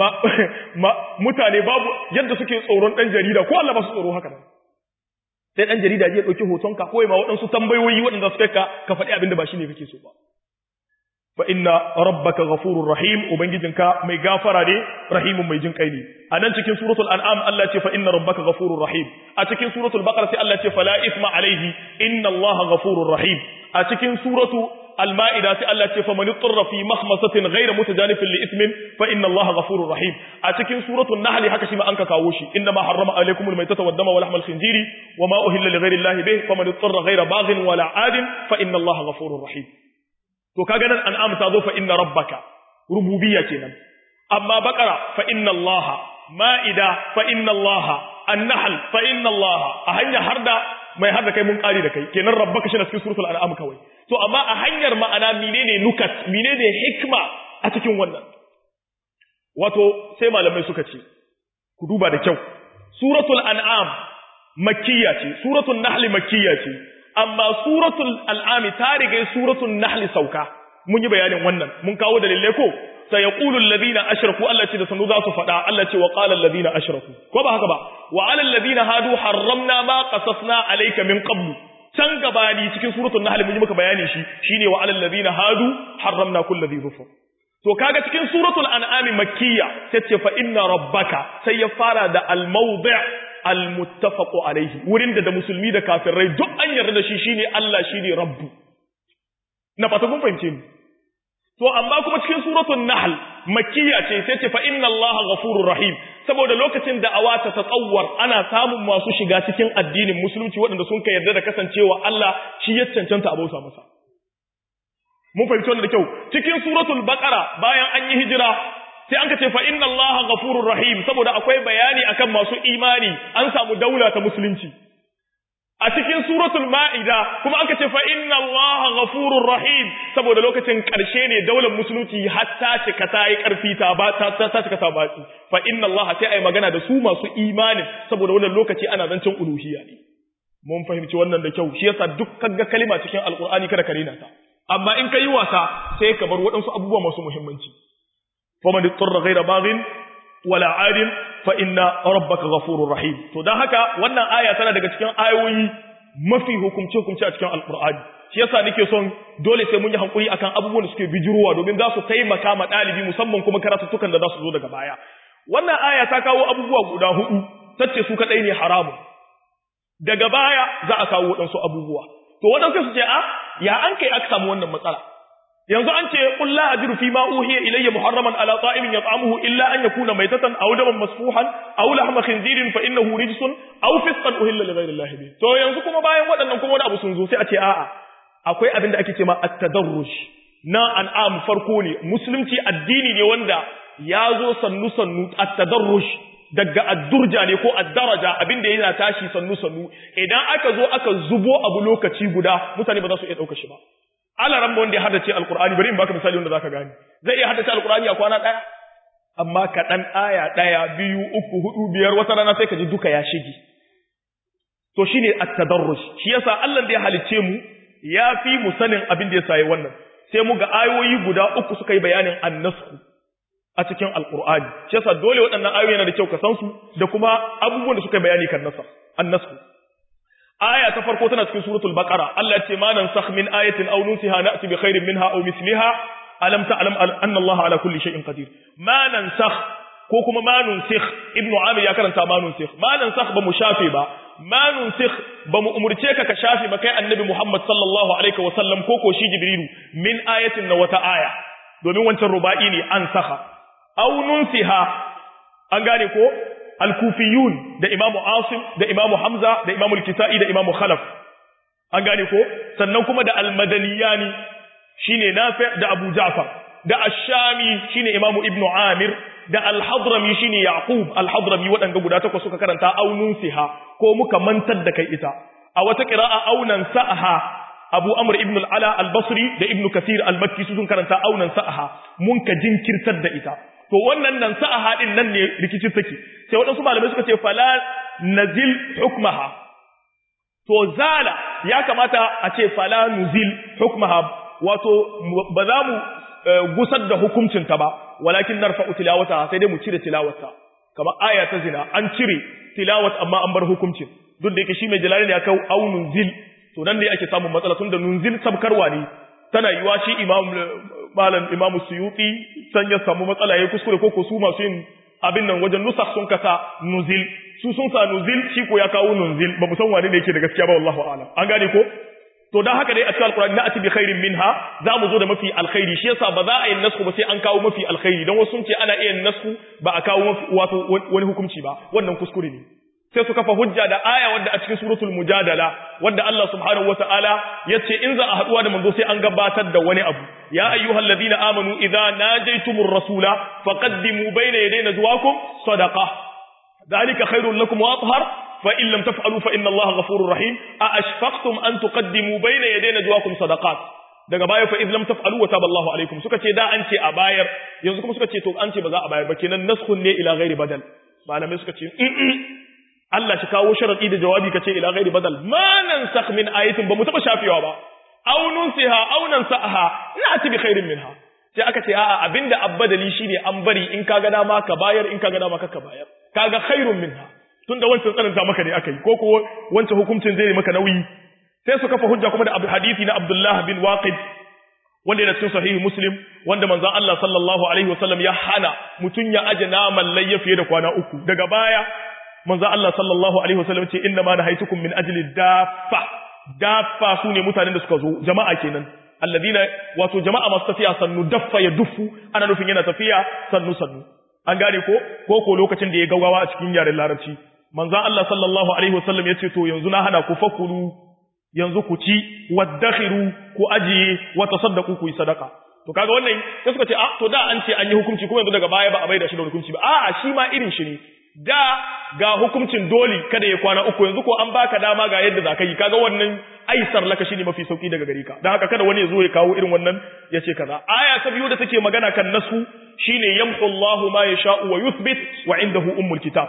mutane babu yadda suke tsoron ɗan jarida ko Allah ba su tsoro haka nan. Sai ɗan jarida ya ɗauki hotonka ko ma waɗansu tambayoyi waɗanda su kai ka ka faɗi abin da ba shi ne kake so ba. Fa inna rabbaka ghafurur rahim ubangijinka mai gafara ne rahimun mai jin kai ne. A nan cikin suratul an'am Allah ce fa inna rabbaka ghafurur rahim. A cikin suratul baqara sai Allah ce fala isma alaihi inna Allah ghafurur rahim. a cikin suratu al-ma'ida sai Allah ce fa man yutra fi makhmasatin ghayra mutajanifin li ithmin fa inna Allah ghafurur rahim a cikin suratul nahl haka shi ma an ka kawo shi inna ma harrama alaykum al-maytata wad-dama wa lahmal khinziri wa ma uhilla li ghayri Allah bih fa man yutra ghayra baghin wala adin fa inna Allah ghafurur rahim to kaga nan an'am ta zo fa inna rabbaka rububiyya kenan amma baqara fa inna Allah ma'ida fa inna Allah an-nahl fa inna Allah a hanya harda mai har da kai mun kari da kai kenan rabbaka shi na cikin suratul an'am kawai to amma a hanyar ma'ana menene nukat menene hikma a cikin wannan wato sai malamai suka ce ku duba da kyau suratul an'am makkiya ce suratul nahl makkiya ce amma suratul an'am ta riga suratul nahl sauka mun yi bayanin wannan mun kawo dalilai ko sayaqulu alladhina ashraku Allah ce da sanu za su faɗa Allah ce wa qala alladhina ashraku ko ba haka ba wa ala alladhina hadu harramna ma qasasna alayka min qablu can gabani cikin suratul nahl mun yi maka bayani shi shine wa ala alladhina hadu harramna kulli dhi dhufur to kaga cikin suratul an'am makkiya tace fa inna rabbaka sai ya fara da al mawdi' al muttafaq alayhi wurin da da musulmi da kafirai duk an yarda da shi shine Allah shine rabbu na fata kun fahimce ni To amma kuma cikin suratul Nahl makkiya ce sai ce fa inna Allaha ghafurur rahim saboda lokacin da awata ta tsawwar ana samun masu shiga cikin addinin musulunci waɗanda sun ka yarda da kasancewa Allah shi ya cancanta a bauta masa. Mun fahimci wannan da kyau cikin suratul Baqara bayan an yi hijira sai an ka ce fa inna Allaha ghafurur rahim saboda akwai bayani akan masu imani an samu daula ta musulunci. a cikin suratul ma'ida kuma aka ce fa inna allaha ghafurur rahim saboda lokacin karshe ne daular musulunci hatta cika ta yi karfi ta ba ta ta cika ta ba fa inna allaha sai ai magana da su masu imanin saboda wannan lokaci ana zancen uluhiyya ne mun fahimci wannan da kyau shi yasa duk kaga kalima cikin alqur'ani kada ka rena ta amma in kai wasa sai ka bar waɗansu abubuwa masu muhimmanci faman ittara ghayra baghin wala adin fa inna rabbaka ghafurur rahim to dan haka wannan aya tana daga cikin ayoyi mafi hukumce hukumce a cikin alqur'ani shi yasa nake son dole sai mun yi hankuri akan abubuwan da suke bijirowa domin za su taimaka ma dalibi musamman kuma karatuttukan da za su zo daga baya wannan aya ta kawo abubuwa guda hudu tace su kadai ne haramun daga baya za a kawo waɗansu abubuwa to waɗansu su ce a ya an kai aka samu wannan matsala yanzu an ce qul la ajidu fi ma uhiya ilayya muharraman ala ta'imin yat'amuhu illa an yakuna maytatan aw daman masfuhan aw lahma khinzirin fa innahu rijsun aw fisqan uhilla li ghayri allahi bi to yanzu kuma bayan waɗannan kuma wani abu sun zo sai a ce a'a akwai abin da ake ce ma at-tadarruj na an'am farko ne musulunci addini ne wanda ya zo sannu sannu at-tadarruj daga addurja ne ko addaraja abin da yana tashi sannu sannu idan aka zo aka zubo abu lokaci guda mutane ba za su iya ɗauka shi ba alaran wanda ya haddace alkur'ani bari in baka misali wanda zaka gane zai iya haddace alkur'ani a kwana daya amma ka dan aya daya biyu uku hudu biyar wata rana sai ka ji duka ya shige to shine at-tadarruj shi yasa Allah da ya halicce mu ya fi mu sanin abin da yasa yi wannan sai mu ga ayoyi guda uku suka yi bayanin annasku a cikin alqur'ani shi yasa dole waɗannan ayoyi yana da kyau ka san su da kuma abubuwan da suka yi bayani kan nasa annasku aya ta farko tana cikin suratul baqara Allah ya ce ma nansakh min ayatin aw nunsiha na'ti bi khairin minha aw misliha alam ta'lam anna Allah ala kulli shay'in qadir ma nansakh ko kuma ma nunsikh ibnu amir ya karanta ma nunsikh ma nansakh ba mu shafe ba ma nunsikh ba mu umurce ka ka shafe ba kai annabi Muhammad sallallahu alaihi wa sallam ko ko shi jibrilu min ayatin na wata aya domin wancan ruba'i ne an saka aw nunsiha an gane ko al-kufiyun da imamu asim da imamu hamza da imamu al-kisa'i da imamu khalaf an gane ko sannan kuma da al-madaniyani shine nafi da abu ja'far da ash-shami shine imamu ibnu amir da al-hadrami shine yaqub al-hadrami wadanga guda takwas suka karanta aunun siha ko muka mantar da kai ita a wata qira'a aunan sa'aha abu amr ibn al-ala al-basri da ibnu kathir al-makki sun karanta aunan sa'aha mun ka jinkirtar da ita to wannan nan sa'aha din nan ne rikicin take sai wadansu malamai suka ce fala nazil hukmaha to zala ya kamata a ce fala nuzil hukmaha wato ba za mu gusar da hukuncinta ba walakin narfa'u tilawata sai dai mu cire tilawarta kamar aya ta zina an cire tilawat amma an bar hukuncin duk da yake shi mai jalali ne ya kawo au nunzil to nan ne ake samun matsala tun da nunzil sabkarwa ne tana yiwa shi imam malam imamu suyuti san ya samu matsala ya kuskure ko ko su masu yin abin nan wajen nusakh sun kasa nuzil su sun sa nuzil shi ko ya kawo nunzil ba mu san wane ne yake da gaskiya ba wallahu a'lam an gane ko to dan haka dai a cikin alqur'ani na'ati bi khairin minha za mu zo da mafi alkhairi shi yasa ba za a yi nasku ba sai an kawo mafi alkhairi dan wasu sun ce ana iya nasku ba a kawo wato wani hukunci ba wannan kuskure ne sai su kafa hujja da aya wadda a cikin suratul mujadala wadda Allah subhanahu wataala yace in za a haduwa da manzo sai an gabatar da wani abu ya ayyuhal ladina amanu idza najaytumur rasula faqaddimu bayna yaday najwakum sadaqa dhalika khairul lakum wa athhar fa in lam taf'alu fa inna Allaha ghafurur rahim a ashfaqtum an tuqaddimu bayna yaday najwakum sadaqat daga baya fa idlam taf'alu wa taba Allahu alaikum suka ce da an ce a bayar yanzu kuma suka ce to an ce ba za a bayar ba kenan naskhun ne ila ghairi badal malamai suka ce Allah shi kawo sharadi da jawabi kace ila ghairi badal ma nansakh min ayatin ba mu taba shafewa ba aw nunsiha aw nansaha na'ti bi khairin minha sai aka ce a'a abinda abbadali shine an bari in kaga dama ka bayar in kaga dama ka bayar kaga khairun minha tunda wancan tsananta maka ne akai ko ko wancan hukuncin zai maka nauyi sai su kafa hujja kuma da abu hadisi na Abdullah bin Waqid wanda yana cikin sahihi Muslim wanda manzon Allah sallallahu alaihi wasallam ya hana mutun ya aje naman layya fiye da kwana uku daga baya manzon Allah sallallahu alaihi wasallam ce inna ma nahaitukum min ajli daffa daffa sune mutanen da suka zo jama'a kenan alladina wato jama'a masu tafiya sannu daffa ya duffu ana nufin yana tafiya sannu sannu an gane ko ko ko lokacin da ya gaugawa a cikin yaren larabci manzon Allah sallallahu alaihi wasallam ya ce to yanzu na hana ku fakulu yanzu ku ci waddakhiru ku ajiye wa tasaddaqu ku yi sadaka to kaga wannan sai suka ce a to da an ce an yi hukunci kuma yanzu daga baya ba a bai da shi da hukunci ba a'a shi ma irin shi ne da ga hukuncin doli kada ya kwana uku yanzu ko an baka dama ga yadda zaka yi kaga wannan aisar laka shine mafi sauki daga gare ka dan haka kada wani ya zo ya kawo irin wannan ya ce kaza aya ta biyu da take magana kan nasu shine yamhu Allahu ma yasha'u wa yuthbit wa indahu ummul kitab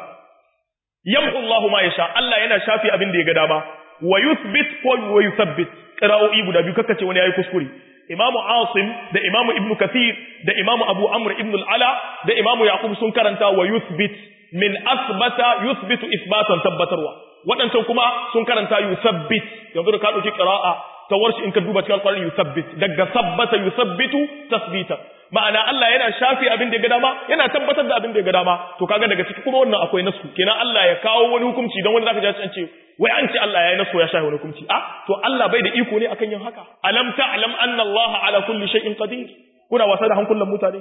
yamhu Allahu ma yasha Allah yana shafi abin da ya ga dama wa yuthbit ko wa yuthabbit qira'o'i guda biyu kakkace wani yayi kuskure imamu asim da imamu ibnu kathir da imamu abu amr ibn al-ala da imamu yaqub sun karanta wa yuthbit min asbata yuthbitu ithbatan tabbatarwa wadancan kuma sun karanta yuthabbit yanzu da ka dauki qira'a ta warshi in ka duba cikin alqur'ani yuthabbit daga sabbata yuthabbitu tasbita ma'ana Allah yana shafi abin da ya ga dama yana tabbatar da abin da ya ga dama to kaga daga ciki kuma wannan akwai nasu kenan Allah ya kawo wani hukunci dan wani zaka ji an ce wai an ce Allah ya yi nasu ya shafi wani hukunci a to Allah bai da iko ne akan yin haka alam ta'lam anna Allah ala kulli shay'in qadir kuna wasa da hankulan mutane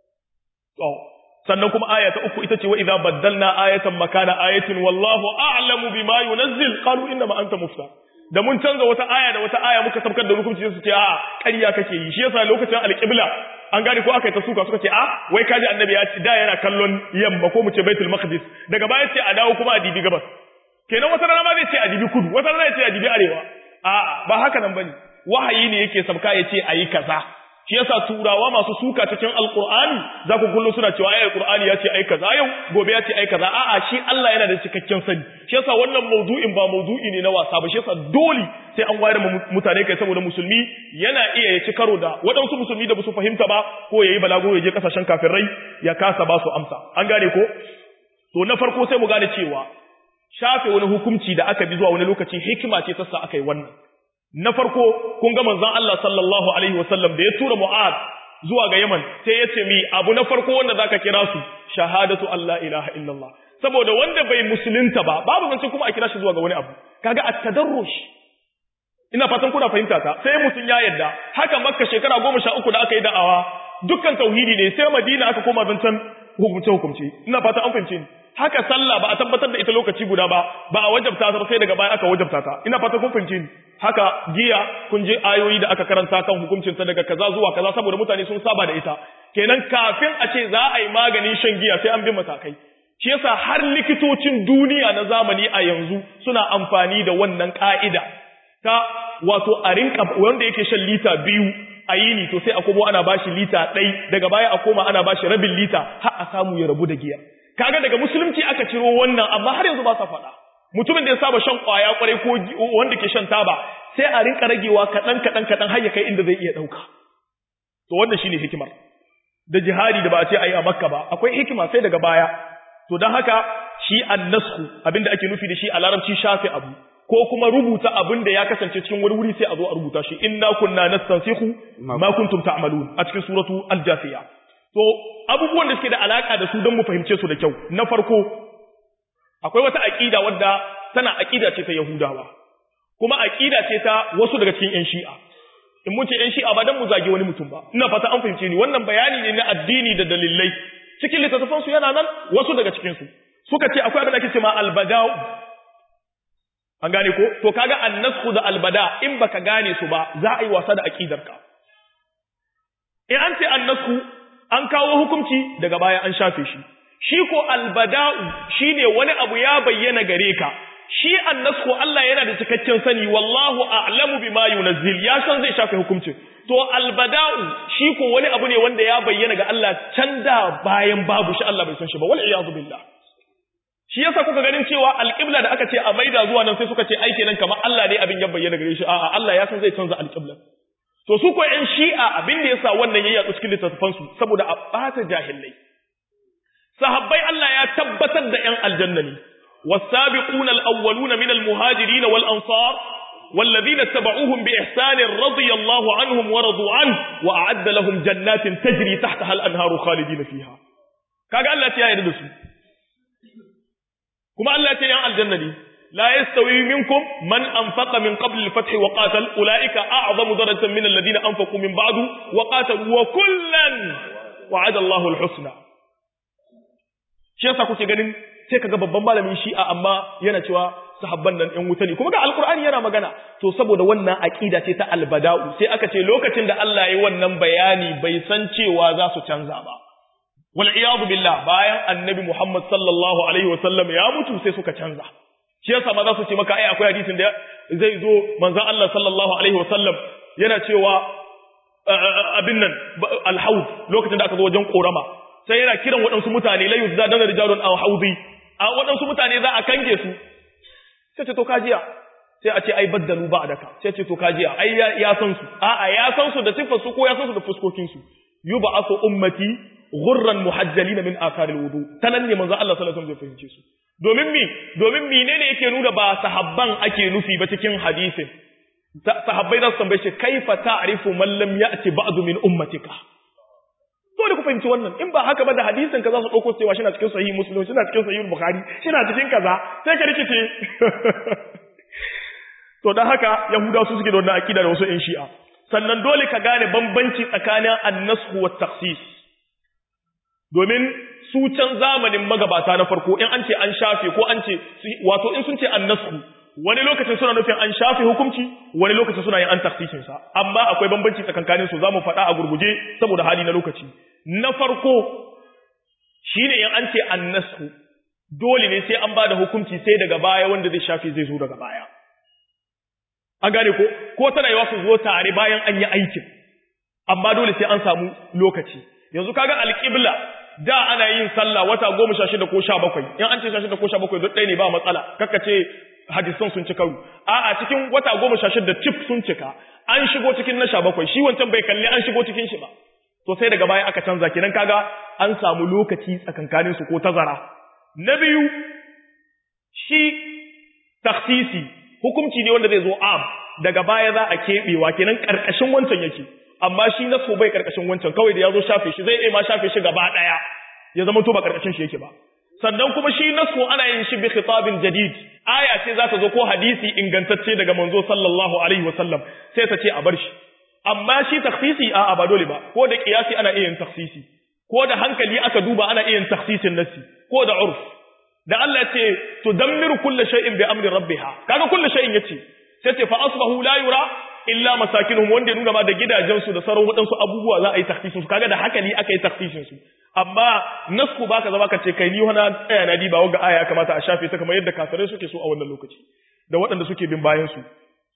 to sannan kuma aya ta uku ita ce wa idza baddalna ayatan makana ayatin wallahu a'lamu bima yunazzil qalu inna ma anta mufta da mun canza wata aya da wata aya muka sabkar da hukunci su ce a ƙarya kake yi shi yasa lokacin alƙibla an gane ko aka yi ta suka suka ce a wai kaji annabi ya ci da yana kallon yamma ko mu ce baitul maqdis daga baya ce a dawo kuma a dibi gabas kenan wata rana ma zai ce a dibi kudu wata rana ya ce a dibi arewa a ba haka nan bane wahayi ne yake sabka ya ce ayi kaza shi yasa turawa masu suka cikin alqur'ani za ku kullu suna cewa ai alqur'ani ya ce ai kaza yau gobe ya ce ai kaza a'a shi Allah yana da cikakken sani shi yasa wannan maudu'in ba maudu'i ne na wasa ba shi yasa dole sai an wayar mutane kai saboda musulmi yana iya ya ci karo da waɗansu musulmi da basu fahimta ba ko yayi balago ya je kasashen kafirai ya kasa ba su amsa an gane ko to na farko sai mu gane cewa shafe wani hukunci da aka bi zuwa wani lokaci hikima ce ta sa aka yi wannan na farko kun ga manzon Allah sallallahu alaihi wasallam da ya tura Mu'ad zuwa ga Yaman sai ya ce mi abu na farko wanda zaka kira su shahadatu Allah ilaha illallah saboda wanda bai musulunta ba babu zance kuma a kira shi zuwa ga wani abu kaga at-tadarrush ina fatan kuna fahimta ta sai mutun ya yarda haka makka shekara goma sha uku da aka yi da'awa dukkan tauhidi ne sai madina aka koma zancen hukumce hukumce ina fatan an fahimce ni haka sallah ba a tabbatar da ita lokaci guda ba ba a wajabta ta sai daga baya aka wajabta ta ina fata kun fahimce ni haka giya kun je ayoyi da aka karanta kan hukuncin ta daga kaza zuwa kaza saboda mutane sun saba da ita kenan kafin a ce za a yi maganin shan giya sai an bi matakai shi yasa har likitocin duniya na zamani a yanzu suna amfani da wannan ka'ida ta wato a rinka wanda yake shan lita biyu a yini to sai a komo ana bashi lita ɗai daga baya a koma ana bashi rabin lita har a samu ya rabu da giya kaga daga musulunci aka ciro wannan amma har yanzu ba sa faɗa mutumin da ya saba shan ƙwaya kwarai ko wanda ke shan taba sai a rinka ragewa kaɗan kaɗan kaɗan har ya kai inda zai iya ɗauka to wannan shine hikimar da jihadi da ba a ce ayi a makka ba akwai hikima sai daga baya to don haka shi annasku abinda ake nufi da shi a larabci shafe abu ko kuma rubuta abin da ya kasance cikin wani wuri sai a zo a rubuta shi inna kunna nastansikhu ma kuntum ta'malun a cikin suratu al-jafiya to abubuwan da suke da alaka da su don mu fahimce su da kyau na farko akwai wata aqida wadda tana aqida ce ta yahudawa kuma aqida ce ta wasu daga cikin yan shi'a in mun ce yan shi'a ba dan mu zage wani mutum ba ina fata an fahimce ni wannan bayani ne na addini da dalilai cikin littattafan su yana nan wasu daga cikin su suka ce akwai abin da ake ce ma albada'u an gane ko to kaga annasku da albada in baka gane su ba za a yi wasa da aqidarka in an ce annasku an kawo hukunci daga baya an shafe shi shi ko albada'u shine wani abu ya bayyana gare ka shi annasku Allah yana da cikakken sani wallahu a'lamu bima yunazzil ya san zai shafe hukuncin to albada'u shi ko wani abu ne wanda ya bayyana ga Allah can da bayan babu shi Allah bai san shi ba wal iyadu billah shi yasa kuka ganin cewa alqibla da aka ce a maida zuwa nan sai suka ce ai kenan kamar Allah ne abin ya bayyana gare shi a'a Allah ya san zai canza alqibla to su ko ƴan shi'a abin da yasa wannan ya yatsu cikin littattafan su saboda a bata jahilai sahabbai Allah ya tabbatar da ƴan aljanna ne was-sabiquna al-awwaluna min al-muhajirin wal-ansar والذين اتبعوهم بإحسان رضي الله عنهم ورضوا عنه وأعد لهم جنات تجري تحتها الأنهار خالدين فيها كاقا الله تيا يدرسوا كما الله تيا الجنة لا يستوي منكم من أنفق من قبل الفتح وقاتل أولئك أعظم درجة من الذين أنفقوا من بعد وقاتلوا وكلا وعد الله الحسنى shi yasa kuke ganin sai kaga babban malamin shi'a amma yana cewa sahabban nan ɗan wuta ne kuma ga alkur'ani yana magana to saboda wannan aqida ce ta albada'u sai aka ce lokacin da Allah ya yi wannan bayani bai san cewa za su canza ba wal iyadu billah bayan annabi Muhammad sallallahu alaihi wasallam ya mutu sai suka canza shi yasa ma za su ce maka ai akwai hadisin da zai zo manzon Allah sallallahu alaihi wasallam yana cewa abin nan alhaud lokacin da aka zo wajen korama sai yana kiran waɗansu mutane la yuzdadana rijalun aw haudi a waɗansu mutane za a kange su sai ce to kajiya sai a ce ai baddalu ba daka sai ce to kajiya ai ya san su a'a ya san su da sifar su ko ya san su da fuskokin su yub'athu ummati ghurran muhajjalina min athar alwudu tanan ne manzo Allah sallallahu alaihi wasallam zai fahimce su domin mi domin menene yake nuna ba sahabban ake nufi ba cikin hadisin sahabbai za su tambaye shi kaifa ta'rifu man lam ya'ti ba'du min ummatika dole ku fahimci wannan in ba haka ba da hadisin ka za su ɗauko cewa shina cikin sahih muslim shina cikin sahih bukhari shina cikin kaza sai ka rikice to dan haka yahudawa su suke da wannan akida da wasu ƴan shi'a sannan dole ka gane bambanci tsakanin annashu wa takhsis domin su can zamanin magabata na farko in an ce an shafe ko an ce wato in sun ce annashu wani lokacin suna nufin an shafe hukunci wani lokacin suna yin an taksisin sa amma akwai bambanci tsakankanin su zamu faɗa a gurguje saboda hali na lokaci na farko shine in an ce annasu dole ne sai an bada hukunci sai daga baya wanda zai shafe zai zo daga baya an gane ko ko tana yawa su zo tare bayan an yi aikin amma dole sai an samu lokaci yanzu kaga alƙibla da ana yin sallah wata goma sha shida ko sha bakwai in an ce sha shida ko sha bakwai duk ɗaya ne ba matsala kakka ce hadisan sun ci karu a'a cikin wata goma sha shida cif sun cika an shigo cikin na sha bakwai shi wancan bai kalli an shigo cikin shi ba to sai daga baya aka canza kenan kaga an samu lokaci tsakankanin su ko tazara na biyu shi taksisi hukunci ne wanda zai zo am daga baya za a keɓewa kenan ƙarƙashin wancan yake amma shi na so bai ƙarƙashin wancan kawai da ya zo shafe shi zai iya ma shafe shi gaba ɗaya ya zama to ba ƙarƙashin shi yake ba sannan kuma shi nasu ana yin shi bi khitabin jadid aya ce za ta zo ko hadisi ingantacce daga manzo sallallahu alaihi wasallam sai ta ce a bar shi amma shi takhsisi a ba dole ba ko da kiyasi ana iya yin takhsisi ko da hankali aka duba ana iya yin takhsisin nasi ko da urf da Allah ce tudammiru kulli shay'in bi amri rabbiha kaga kulli shay'in yace sai ce fa asbahu la yura illa masakinuhum wanda nuna ma da gidajen su da sauran wadansu abubuwa za a yi takhsisin su kaga da hakali aka yi takhsisin su amma nasku baka zama ka ce kai ni wani tsaya na diba ga aya kamata a shafe ta kamar yadda kafirai suke so a wannan lokaci da waɗanda suke bin bayan su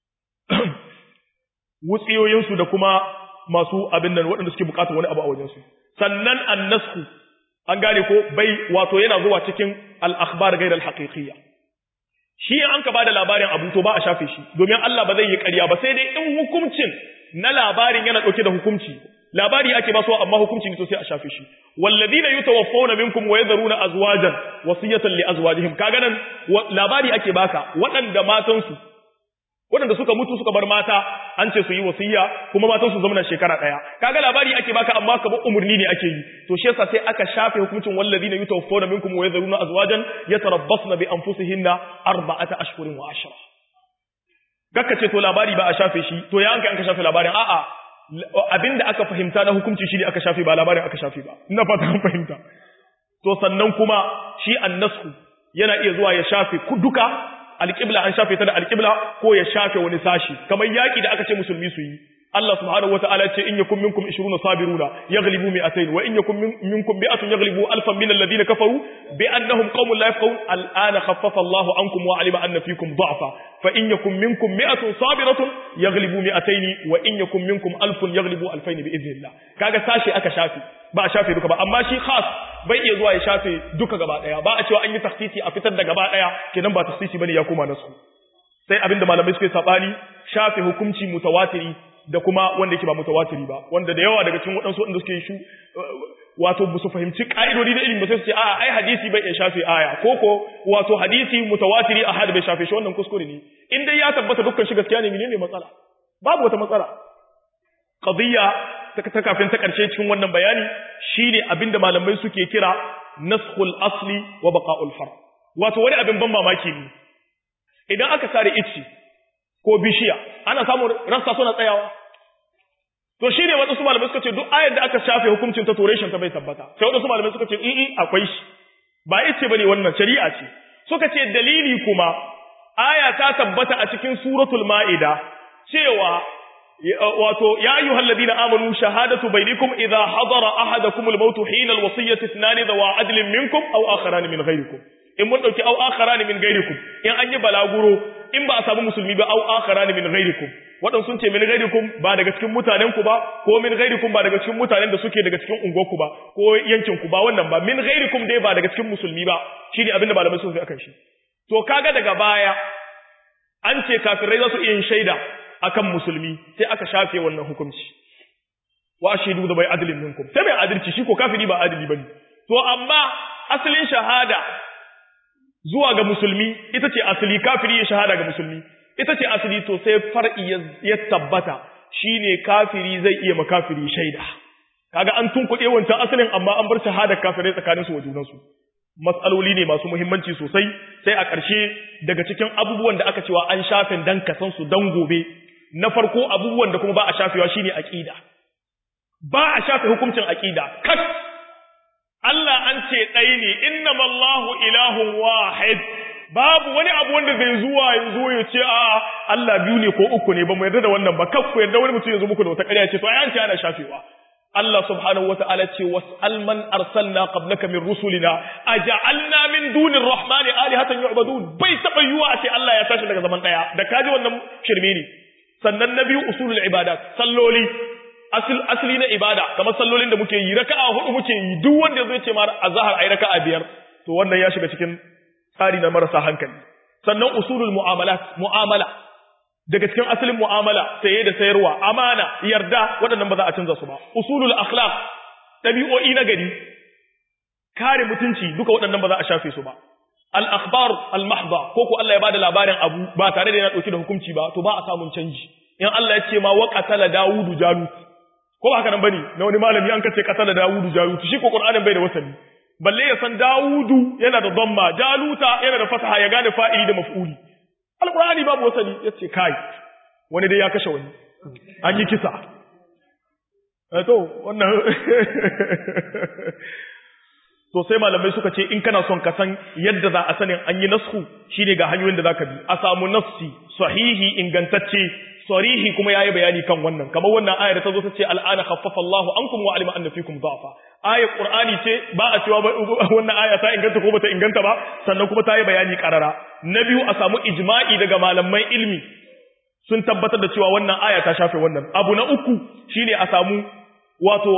wutsiyoyin su da kuma masu abin nan waɗanda suke bukatar wani abu a wajen su sannan annasku an gane ko bai wato yana zuwa cikin al-akhbar ghayr al-haqiqiyya shi an ka bada labarin abu to ba a shafe shi domin Allah ba zai yi ƙarya ba sai dai in hukuncin na labarin yana ɗauke da hukunci labari ake ba su amma hukunci ne to sai a shafe shi walladina yutawaffawna minkum wa yadharuna azwajan wasiyatan li azwajihim kaga nan labari ake baka waɗanda matan su waɗanda suka mutu suka bar mata an ce su yi wasiya kuma matan su zama shekara ɗaya kaga labari ake baka amma ka umurni ne ake yi to shi yasa sai aka shafe hukuncin walladina yutawaffawna minkum wa yadharuna azwajan yatarabbasna bi anfusihinna arba'ata ashhurin wa ashra gakka ce to labari ba a shafe shi to ya an kai an ka shafe labarin a'a abinda aka fahimta na hukunci shi ne aka shafe ba labarin aka shafe ba ina fata an fahimta to sannan kuma shi annasku yana iya zuwa ya shafe duka alƙibla an shafe ta da alƙibla ko ya shafe wani sashi kamar yaƙi da aka ce musulmi su yi Allah subhanahu wataala ce in yakum minkum 20 sabiruna yaghlibu mi'atayn wa in yakum minkum mi'atun yaghlibu alfan min alladhina kafaru bi annahum qaumun la yafqahun al'ana khaffafa Allahu ankum wa alima anna fikum dha'fa fa in yakum minkum mi'atun sabiratun yaghlibu mi'atayn wa in yakum minkum alfun yaghlibu alfayn bi idhnillah kaga sashi aka shafe ba a shafe duka ba amma shi khas bai iya zuwa ya shafe duka gaba daya ba a cewa an yi takhsisi a fitar da gaba daya kenan ba takhsisi bane ya koma nasu sai abinda malamai suke sabani shafe hukunci mutawatiri da kuma wanda yake ba mutawatiri ba wanda da yawa daga cikin waɗansu waɗanda suke shu wato ba su fahimci ƙa'idodi da ilimi ba sai su ce a ai hadisi bai iya shafe aya ko ko wato hadisi mutawatiri a bai shafe shi wannan kuskure ne in dai ya tabbata dukkan shi gaskiya ne menene matsala babu wata matsala qadiyya ta kafin ta karshe cikin wannan bayani shine abinda malamai suke kira naskhul asli wa baqa'ul far wato wani abin ban mamaki ne idan aka sare icci ko bishiya ana samun rassa suna tsayawa to shi ne waɗansu malamai suka ce duk ayar da aka shafe hukuncin ta toreshin ta bai tabbata sai waɗansu malamai suka ce in akwai shi ba ice bane wannan shari'a ce suka ce dalili kuma aya ta tabbata a cikin suratul ma'ida cewa wato ya ayyuhal ladina amanu shahadatu bainakum idha hadara ahadakum al-maut hina al-wasiyyati ithnan dawa adlin minkum aw akharan min ghayrikum in mun dauki aw akharan min ghayrikum in an yi balaguro in ba a samu musulmi ba aw akharan min ghayrikum wadan sun ce min ghayrikum ba daga cikin mutanen ku ba ko min ghayrikum ba daga cikin mutanen da suke daga cikin unguwar ku ba ko yankin ku ba wannan ba min ghayrikum dai ba daga cikin musulmi ba shine abinda malamai sun fi akan shi to kaga daga baya an ce kafirai za su iya yin shaida akan musulmi sai aka shafe wannan hukunci wa ashidu da bai adalin minkum sai bai adalci shi ko kafiri ba adali bane to amma asalin shahada zuwa ga musulmi ita ce asali kafiri ya shahada ga musulmi ita ce asali to sai far'i ya tabbata shine kafiri zai iya makafiri shaida kaga an tunkuɗe wancan asalin amma an bar shahadar kafirai tsakanin su wa junansu matsaloli ne masu muhimmanci sosai sai a ƙarshe daga cikin abubuwan da aka cewa an shafin dan kasan su dan gobe na farko abubuwan da kuma ba a shafewa shine aqida ba a shafe hukuncin aqida kat Allah an ce ɗaya ne innamallahu ilahun wahid babu wani abu wanda zai zuwa yanzu ya ce a Allah biyu ne ko uku ne ba mu yarda da wannan ba kakku yarda wani mutum ya zo muku da wata ƙarya ce to ai an ce ana shafewa Allah subhanahu wa ta'ala ce was'al man arsalna qablaka min rusulina aja'alna min dunir rahmani alihatan yu'badun bai taba yuwa a ce Allah ya tashi daga zaman daya da kaji wannan shirme ne sannan na biyu usulul ibadat salloli asali na ibada kamar sallolin da muke yi raka'a hudu muke yi duk wanda zai ce ma azhar ai raka'a biyar to wannan ya shiga cikin tsari na marasa hankali sannan usulul mu'amalat mu'amala daga cikin asalin mu'amala saye da sayarwa amana yarda waɗannan ba za a canza su ba usulul akhlaq ɗabi'o'i na gari kare mutunci duka waɗannan ba za a shafe su ba al akhbar al mahdha ko ko Allah ya bada labarin abu ba tare da yana dauke da hukunci ba to ba a samun canji in Allah ya ce ma wa qatala daudu jalut ko ba haka nan bane na wani malami an kace qatala daudu jalut shi ko qur'anin bai da wasali balle ya san daudu yana da dhamma jaluta yana da fataha ya gane fa'ili da maf'uli alqur'ani babu wasali yace kai wani dai ya kashe wani an yi kisa to wannan to sai malamai suka ce in kana son ka san yadda za a sanin an yi nasku shine ga hanyoyin da zaka bi a samu nafsi sahihi ingantacce sarihi kuma yayi bayani kan wannan kamar wannan ayar ta zo ta ce al'ana khaffafa Allahu ankum wa alima anna fikum dha'fa ayar qur'ani ce ba a cewa wannan aya ta inganta ko bata inganta ba sannan kuma ta yi bayani karara na biyu a samu ijma'i daga malaman ilmi sun tabbatar da cewa wannan aya ta shafe wannan abu na uku shine a samu wato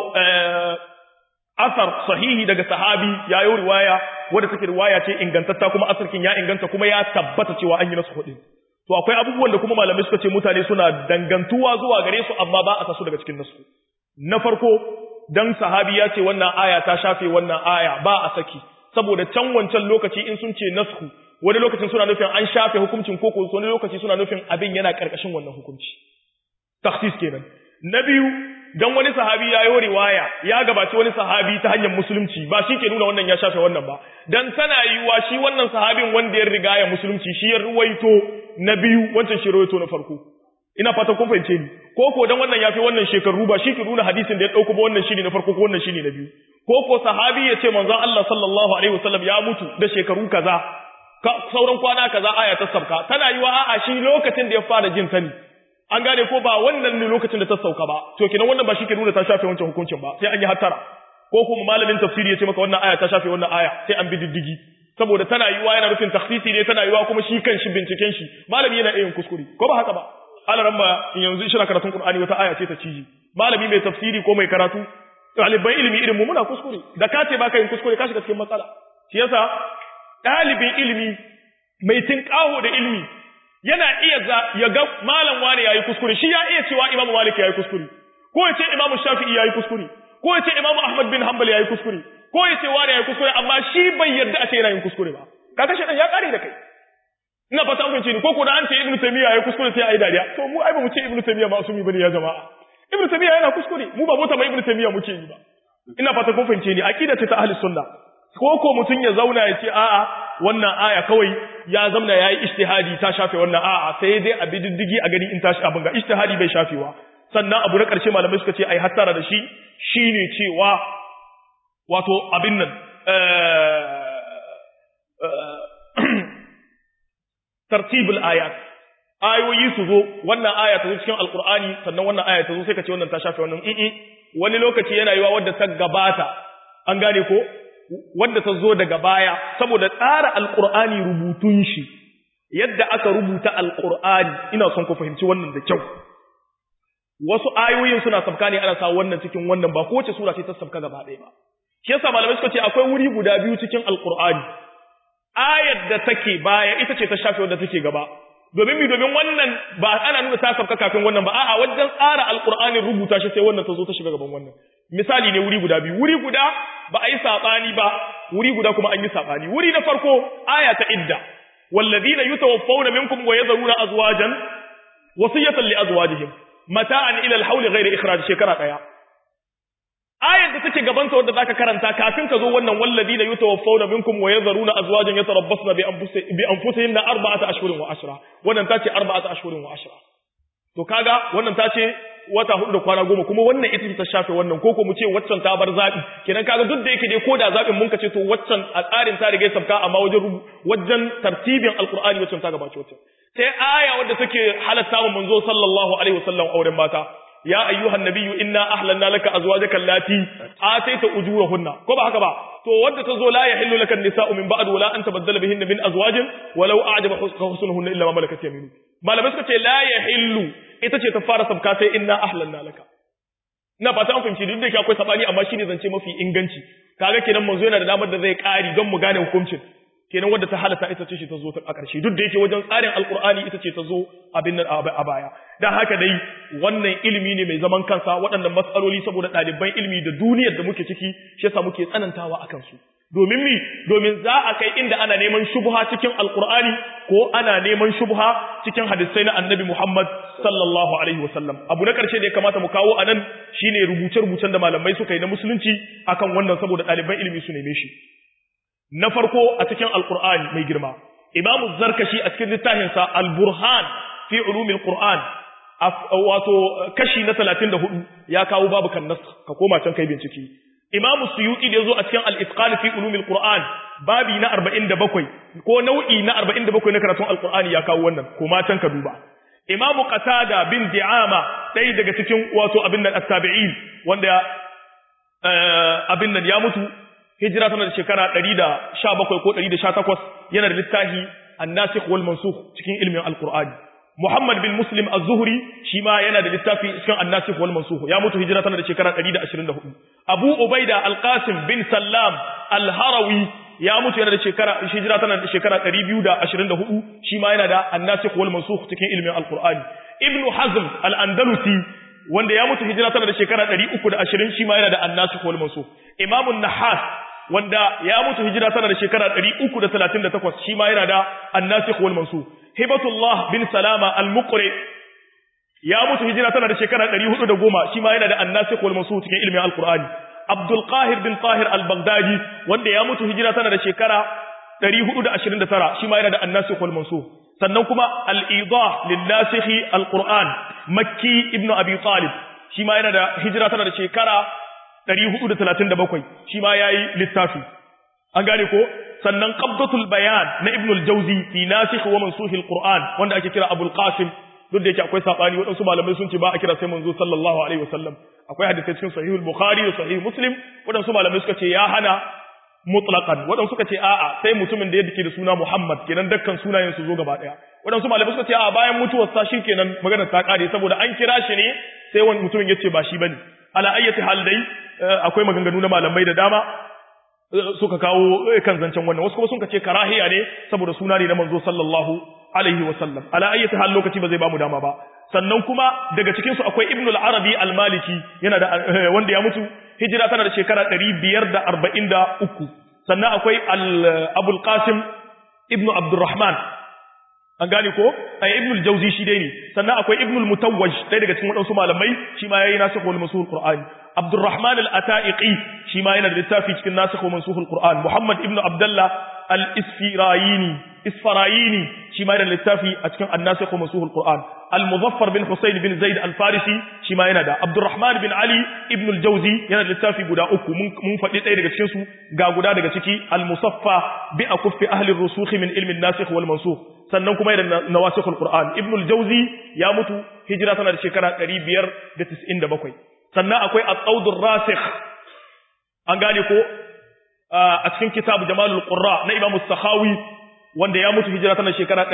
asar sahihi daga sahabi ya yi riwaya wadda take riwaya ce ingantatta kuma asarkin ya inganta kuma ya tabbata cewa an yi nasu hudu to akwai abubuwan da kuma malamai suka ce mutane suna dangantuwa zuwa gare su amma ba a tasu daga cikin nasu na farko dan sahabi ya ce wannan aya ta shafe wannan aya ba a saki saboda can wancan lokaci in sun ce nasku wani lokacin suna nufin an shafe hukuncin koko wani lokaci suna nufin abin yana karkashin wannan hukunci takhsis kenan na biyu dan wani sahabi ya yi riwaya ya gabaci wani sahabi ta hanyar musulunci ba shi ke nuna wannan ya shafe wannan ba dan tana yiwuwa shi wannan sahabin wanda ya riga ya musulunci shi ya ruwaito na biyu wancan shi ruwaito na farko ina fatan kun fahimce ni ko ko dan wannan yafi wannan shekaru ba shi ke nuna hadisin da ya dauko ba wannan shine na farko ko wannan shine na biyu ko ko sahabi ya ce manzon Allah sallallahu alaihi wasallam ya mutu da shekaru kaza sauran kwana kaza aya ta sabka tana yiwa a'a shi lokacin da ya fara jin sani an gane ko ba wannan ne lokacin da ta sauka ba to kenan wannan ba shi ke nuna ta shafe wancan hukuncin ba sai an yi hattara ko kuma malamin tafsiri ya ce maka wannan aya ta shafe wannan aya sai an bi diddigi saboda tana yiwa yana nufin takhsisi ne tana yiwa kuma shi kan shi binciken shi malami yana yin kuskure ko ba haka ba alaran ba yanzu shi na karatun qur'ani wata aya ce ta ciji malami mai tafsiri ko mai karatu ɗaliban ilimi irin mu muna kuskure da ka ce baka yin kuskure ka shiga cikin matsala shi yasa ɗalibin ilimi mai tinƙaho da ilimi yana iya ya ga malam wani yayi kuskure shi ya iya cewa imamu malik yayi kuskure ko ya ce imamu shafi'i yayi kuskure ko ya ce imamu ahmad bin hanbal yayi kuskure ko ya ce wani yayi kuskure amma shi bai yarda a ce yana yin kuskure ba kaga shi dan ya kare da kai ina fata an ni ko ko da an ce ibnu taymiya yayi kuskure sai ayi dariya to mu ai ba mu ce ibnu taymiya ba asumi bane ya jama'a ibnu taymiya yana kuskure mu ba mota mai ibnu taymiya muke yi ba ina fata kun fahimce ni aqida ce ta ahli sunna ko ko mutun ya zauna ya ce a'a wannan aya kawai ya zamna yayi ijtihadi ta shafe wannan a'a sai dai a bididdigi a gani in tashi abin ga ijtihadi bai shafewa sannan abu na karshe malamai suka ce ai hattara da shi shine cewa wato abin nan tartibul ayat ayoyi su zo wannan aya ta zo cikin alqur'ani sannan wannan aya ta zo sai ka ce wannan ta shafe wannan in wani lokaci yana yiwa wadda ta gabata an gane ko wadda ta zo daga baya saboda tsara alqur'ani rubutun shi yadda aka rubuta alqur'ani ina son ku fahimci wannan da kyau wasu ayoyin suna sabka ne ana sa wannan cikin wannan ba kowace sura ce ta sabka gaba ɗaya ba shi yasa malamai suka ce akwai wuri guda biyu cikin alqur'ani ayar da take baya ita ce ta shafe wadda take gaba domin mi domin wannan ba ana nuna ta sabka kafin wannan ba a'a wajen tsara alqur'ani rubuta shi sai wannan ta zo ta shiga gaban wannan misali ne wuri guda biyu wuri guda ba a yi sabani ba wuri guda kuma an yi sabani wuri na farko aya ta idda walladhina yutawaffawna minkum wa yadhuruna azwajan wasiyatan li azwajihim mata'an ila al-hawl ghayra ikhraj shekara daya ayar da take gaban ta wanda zaka karanta kafin ka zo wannan walladina yutawaffawna minkum wa yadharuna azwajan yatarabbasna bi anfusihim bi anfusihinna arba'ata ashhurin wa ashra wannan tace arba'ata ashhurin wa ashra to kaga wannan tace wata hudu da kwana goma kuma wannan ita ce ta shafe wannan ko ko mu ce waccan ta bar zabi kenan kaga duk da yake dai koda zabin mun kace to waccan a tsarin ta riga sabka amma wajen wajen tartibin alqur'ani waccan ta gabace waccan sai aya wadda take halatta wa manzo sallallahu alaihi wasallam auren mata ya ayyuhan nabiyyu inna ahlanna laka azwajaka allati ataita ujurahunna ko ba haka ba to wanda tazo la yahillu laka nisa'u min ba'd wala an tabaddala bihinna min azwajin walau a'jaba husnuhunna illa ma malakat yaminu malamai suka ce la yahillu ita ce ta fara sabka sai inna ahlanna laka ina fata an fahimci duk da yake akwai sabani amma shine zance mafi inganci kaga kenan manzo yana da damar da zai kari don mu gane hukuncin kenan wanda ta halata ita ce ta zo a ƙarshe duk da yake wajen tsarin alkur'ani ita ce ta zo abin nan a baya dan haka dai wannan ilimi ne mai zaman kansa waɗannan matsaloli saboda ɗaliban ilimi da duniyar da muke ciki shi yasa muke tsanantawa akan su domin mi domin za a kai inda ana neman shubha cikin alkur'ani ko ana neman shubha cikin hadisai na annabi Muhammad sallallahu alaihi wasallam abu na ƙarshe da ya kamata mu kawo anan shine rubuce-rubucen da malamai suka yi na musulunci akan wannan saboda ɗaliban ilimi su neme shi na farko a cikin alkur'ani mai girma imamu zarkashi a cikin littafinsa al-burhan fi ulumil qur'an wato kashi na 34 ya kawo babu kan nas ka koma can kai bincike imamu suyuti da yazo a cikin al-itqan fi ulumil qur'an babi na 47 ko nau'i na 47 na karatun alkur'ani ya kawo wannan koma can ka duba imamu qatada bin di'ama ɗaya daga cikin wato abin nan at-tabi'in wanda abin nan ya mutu hijira tana da shekara 117 ko 118 yana da littafi an-nasikh wal mansukh cikin ilmin al-Qur'ani Muhammad bin Muslim az-Zuhri shi ma yana da littafi cikin an-nasikh wal mansukh ya mutu hijira tana da shekara 124 Abu Ubaida al-Qasim bin Sallam al-Harawi ya mutu yana da shekara hijira tana da shekara 224 shi ma yana da an-nasikh wal mansukh cikin ilmin al-Qur'ani Ibn Hazm al-Andalusi wanda ya mutu hijira tana da shekara 320 shi ma yana da an-nasikh wal mansukh Imam an-Nahas wanda ya mutu hijira tana da shekara 338 shi ma yana da annasikh wal mansukh hibatullah bin salama al-muqri ya mutu hijira tana da shekara 410 shi ma yana da annasikh wal mansukh cikin ilmin al-qur'ani abdul qahir bin tahir al-baghdadi wanda ya mutu hijira tana da shekara 429 shi ma yana da annasikh wal mansukh sannan kuma al-idah lin-nasikh al-qur'an makki ibn abi talib shi ma yana da hijira tana da shekara 437 shi ma yayi littafi an gane ko sannan qabdatul bayan na ibn al-jawzi fi nasikh wa mansukh al-qur'an wanda ake kira abul qasim duk da yake akwai sabani wadansu malamai sun ce ba a kira sai manzo sallallahu alaihi wasallam akwai hadisi cikin sahih al-bukhari da sahih muslim wadansu malamai suka ce ya hana mutlaqan wadansu suka ce a'a sai mutumin da yake da suna muhammad kenan dukkan sunayen su zo gaba daya wadansu malamai suka ce a'a bayan mutuwar sa kenan maganar ta kare saboda an kira shi ne sai wani mutumin yace ba shi bane ala ayyati hal dai akwai maganganu na malamai da dama suka kawo kan zancen wannan wasu kuma sun ce karahiya ne saboda suna ne na manzo sallallahu alaihi wasallam ala ayyati hal lokaci ba zai bamu dama ba sannan kuma daga cikin su akwai ibnu al-arabi al-maliki yana da wanda ya mutu hijira tana da shekara 543 sannan akwai abul qasim ibnu abdurrahman an gane ko ay ibnu al-jawzi shi dai ne sannan akwai ibnu al-mutawwaj dai daga cikin wadansu malamai shi ma yayi nasikh wal mansukh qur'ani abdurrahman al-ataiqi shi ma yana da littafi cikin nasikh wal mansukh qur'an muhammad ibnu abdullah al-isfirayini isfarayini shi ma yana da littafi a cikin an-nasikh wal mansukh qur'an al-muzaffar bin husayn bin zaid al-farisi shi ma yana da abdurrahman bin ali ibnu al-jawzi yana da littafi guda uku mun faɗi ɗaya daga cikin su ga guda daga ciki al-musaffa bi akuffi ahli ar-rusukh min ilmi an-nasikh wal mansukh sannan kuma yana nawasikhul qur'an ibnu al-jawzi ya mutu hijira tana da shekara 597 sannan akwai at-tawdur rasikh an gane ko a cikin kitabu jamalul qurra na imam as-sakhawi wanda ya mutu hijira tana shekara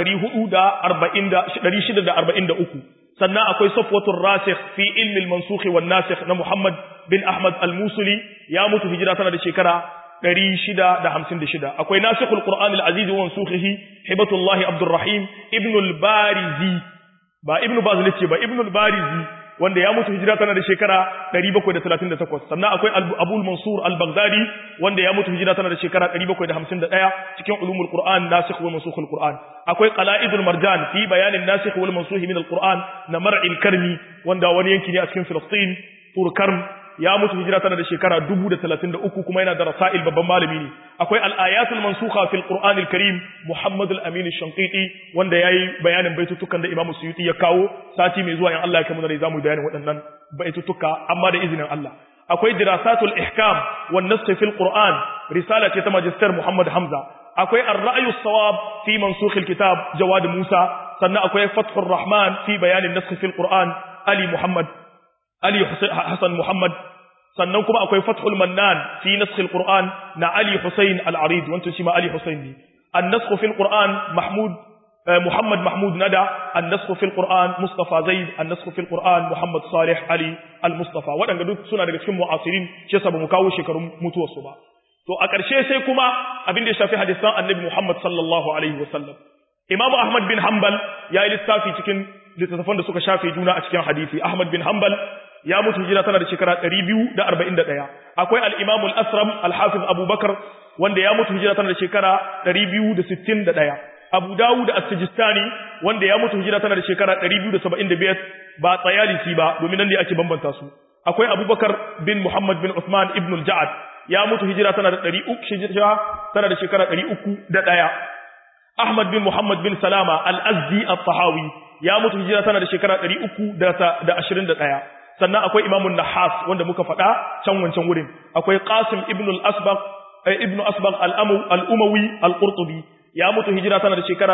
443 sannan akwai safwatur rasikh fi ilmi al-mansukh wan nasikh na muhammad bin ahmad al-musuli ya mutu hijira tana da shekara 656 akwai nasikhul qur'an al-aziz wa mansukhihi hibatullahi abdurrahim ibn al-barizi ba ibn bazlici ba ibn al-barizi wanda ya mutu hijira tana da shekara 738 sannan akwai abul mansur al-baghdadi wanda ya mutu hijira tana da shekara 751 cikin ulumul qur'an nasikh wa mansukhul qur'an akwai qala'idul marjan fi bayanin nasikh wal mansukh min al-qur'an na mar'il karmi wanda wani yanki ne a cikin filistin turkarm ya mutu hijira tana da shekara 1033 kuma yana da rasail babban malami ne akwai al-ayatul mansukha fil qur'an al-karim muhammad al-amin ash-shanqiti wanda yayi bayanin baitutukan da imam suyuti ya kawo sati mai zuwa in Allah ya kai mu da zamu bayanin waɗannan baitutuka amma da izinin Allah akwai dirasatul ihkam wan nasakh fil qur'an risala ce ta magister muhammad hamza akwai ar-ra'yu as-sawab fi mansukh al-kitab jawad musa sannan akwai fathur rahman fi bayanin nasakh fil qur'an ali muhammad ali hasan muhammad sannan kuma akwai fathul mannan fi naskhil qur'an na ali husayn al-arid wancan shi ma ali husayn ne an-naskhu fil qur'an mahmud Muhammad Mahmud Nada an-nasxu fil Qur'an Mustafa Zaid an-nasxu fil Qur'an Muhammad Salih Ali al-Mustafa waɗanda duk suna daga cikin mu'asirin shi yasa bamu kawo shekarun mutuwarsu ba to a ƙarshe sai kuma abin da ya shafi hadisan Annabi Muhammad sallallahu alaihi wasallam Imam Ahmad bin Hanbal ya yi lissafi cikin littattafan da suka shafe juna a cikin hadisi Ahmad bin Hanbal ya mutu hijira tana da shekara 241 akwai al-Imam al-Asram al-Hafiz Abu Bakar wanda ya mutu hijira tana da shekara 261 Abu Dawud as-Sijistani wanda ya mutu hijira tana da shekara 275 ba tsayalisi ba domin nan ne ake bambanta su akwai Abubakar bin Muhammad bin Uthman ibn al-Ja'ad ya mutu hijira tana da 300 hijira tana da shekara 301 Ahmad bin Muhammad bin Salama al-Azdi al-Tahawi ya mutu hijira tana da shekara 321 sannan akwai Imam nahas wanda muka faɗa can wancan wurin akwai Qasim ibn al-Asbaq ibn Asbaq al-Umawi al-Qurtubi ya mutu hijira tana da shekara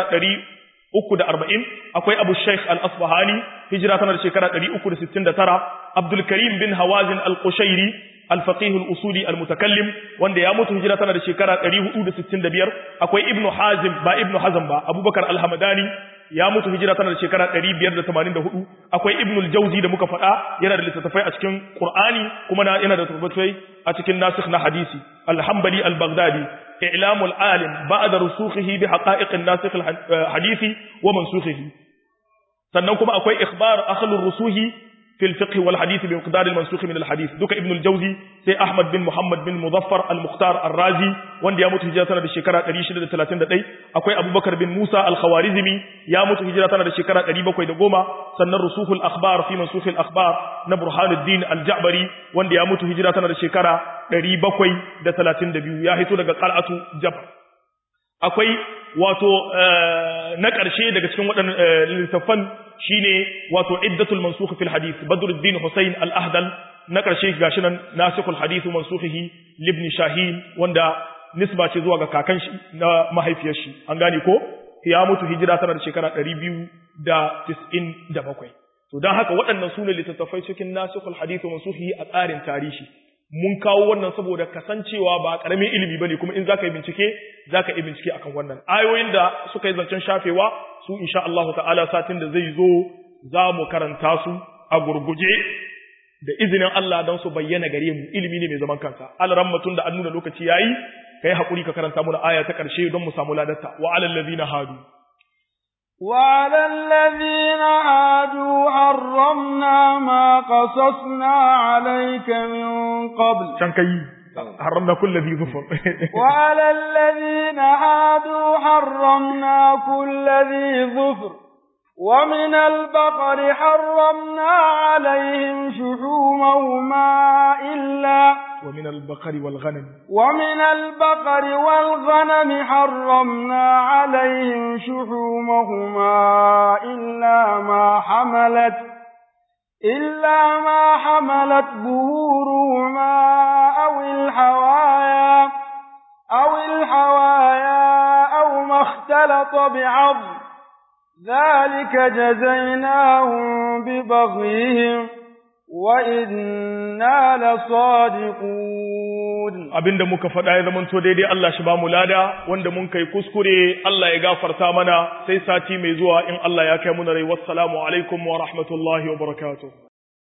340 akwai Abu Sheikh al-Asbahani hijira tana da shekara 369 Abdul Karim bin Hawazin al-Qushairi al-Faqih al-Usuli al-Mutakallim wanda ya mutu hijira tana da shekara 465 akwai Ibn Hazim ba Ibn Hazm ba Abubakar al-Hamadani ya mutu hijira tana da shekara 584 akwai Ibn al-Jawzi da muka faɗa yana da littattafai a cikin Qur'ani kuma yana da littattafai a cikin nasikh na hadisi al-Hanbali al-Baghdadi إعلام العالم بعد رسوخه بحقائق الناسخ الحديث ومنسوخه سننكم أكوي إخبار أخل الرسوه في الفقه والحديث بمقدار المنسوخ من الحديث دوك ابن الجوزي سي أحمد بن محمد بن مظفر المختار الرازي وان يموت هجرة بالشكرة تريشد الثلاثين دقي أكوي أبو بكر بن موسى الخوارزمي يموت هجرة بالشكرة تريبا كوي دقوما سنن رسوخ الأخبار في منسوخ الأخبار نبرهان الدين الجعبري وان يموت هجرة بالشكرة ɗari bakwai da talatin da biyu ya hito daga ƙal'atu jabar akwai wato na ƙarshe daga cikin waɗannan littattafan shine wato iddatul mansukh fil hadith badruddin husayn al-ahdal na ƙarshe gashi nan nasikhul hadith mansukhihi libn shahin wanda nisba ce zuwa ga kakan shi na mahaifiyar shi an gane ko ya mutu hijira tana da shekara 297 to dan haka waɗannan sune littattafai cikin nasikhul hadith mansukhihi a tsarin tarihi mun kawo wannan saboda kasancewa ba karamin ilimi bane kuma in zaka yi bincike zaka yi bincike akan wannan ayoyin da suka yi zancen shafewa su insha Allah ta'ala satin da zai zo za mu karanta su a gurguje da izinin Allah don su bayyana gare mu ilimi ne mai zaman kansa alran mutun da an nuna lokaci yayi kai hakuri ka karanta mu aya ta karshe don mu samu ladarta wa alal ladina hadu وعلى الذين عادوا حرمنا ما قصصنا عليك من قبل شنكي حرمنا كل ذي ظفر وعلى الذين عادوا حرمنا كل ذي ظفر ومن البقر حرمنا عليهم شحومهما إلا ومن البقر والغنم ومن البقر والغنم حرمنا عليهم شحومهما إلا ما حملت إلا ما حملت ظهورهما أو الحوايا أو الحوايا أو ما اختلط بعظم ذلك جزيناهم ببغيهم وإنا لصادقون abinda muka faɗa ya zamanto daidai Allah shi ba mu lada wanda mun kai kuskure Allah ya gafarta mana sai sati mai zuwa in Allah ya kai mu rai wassalamu alaikum wa rahmatullahi wa barakatuh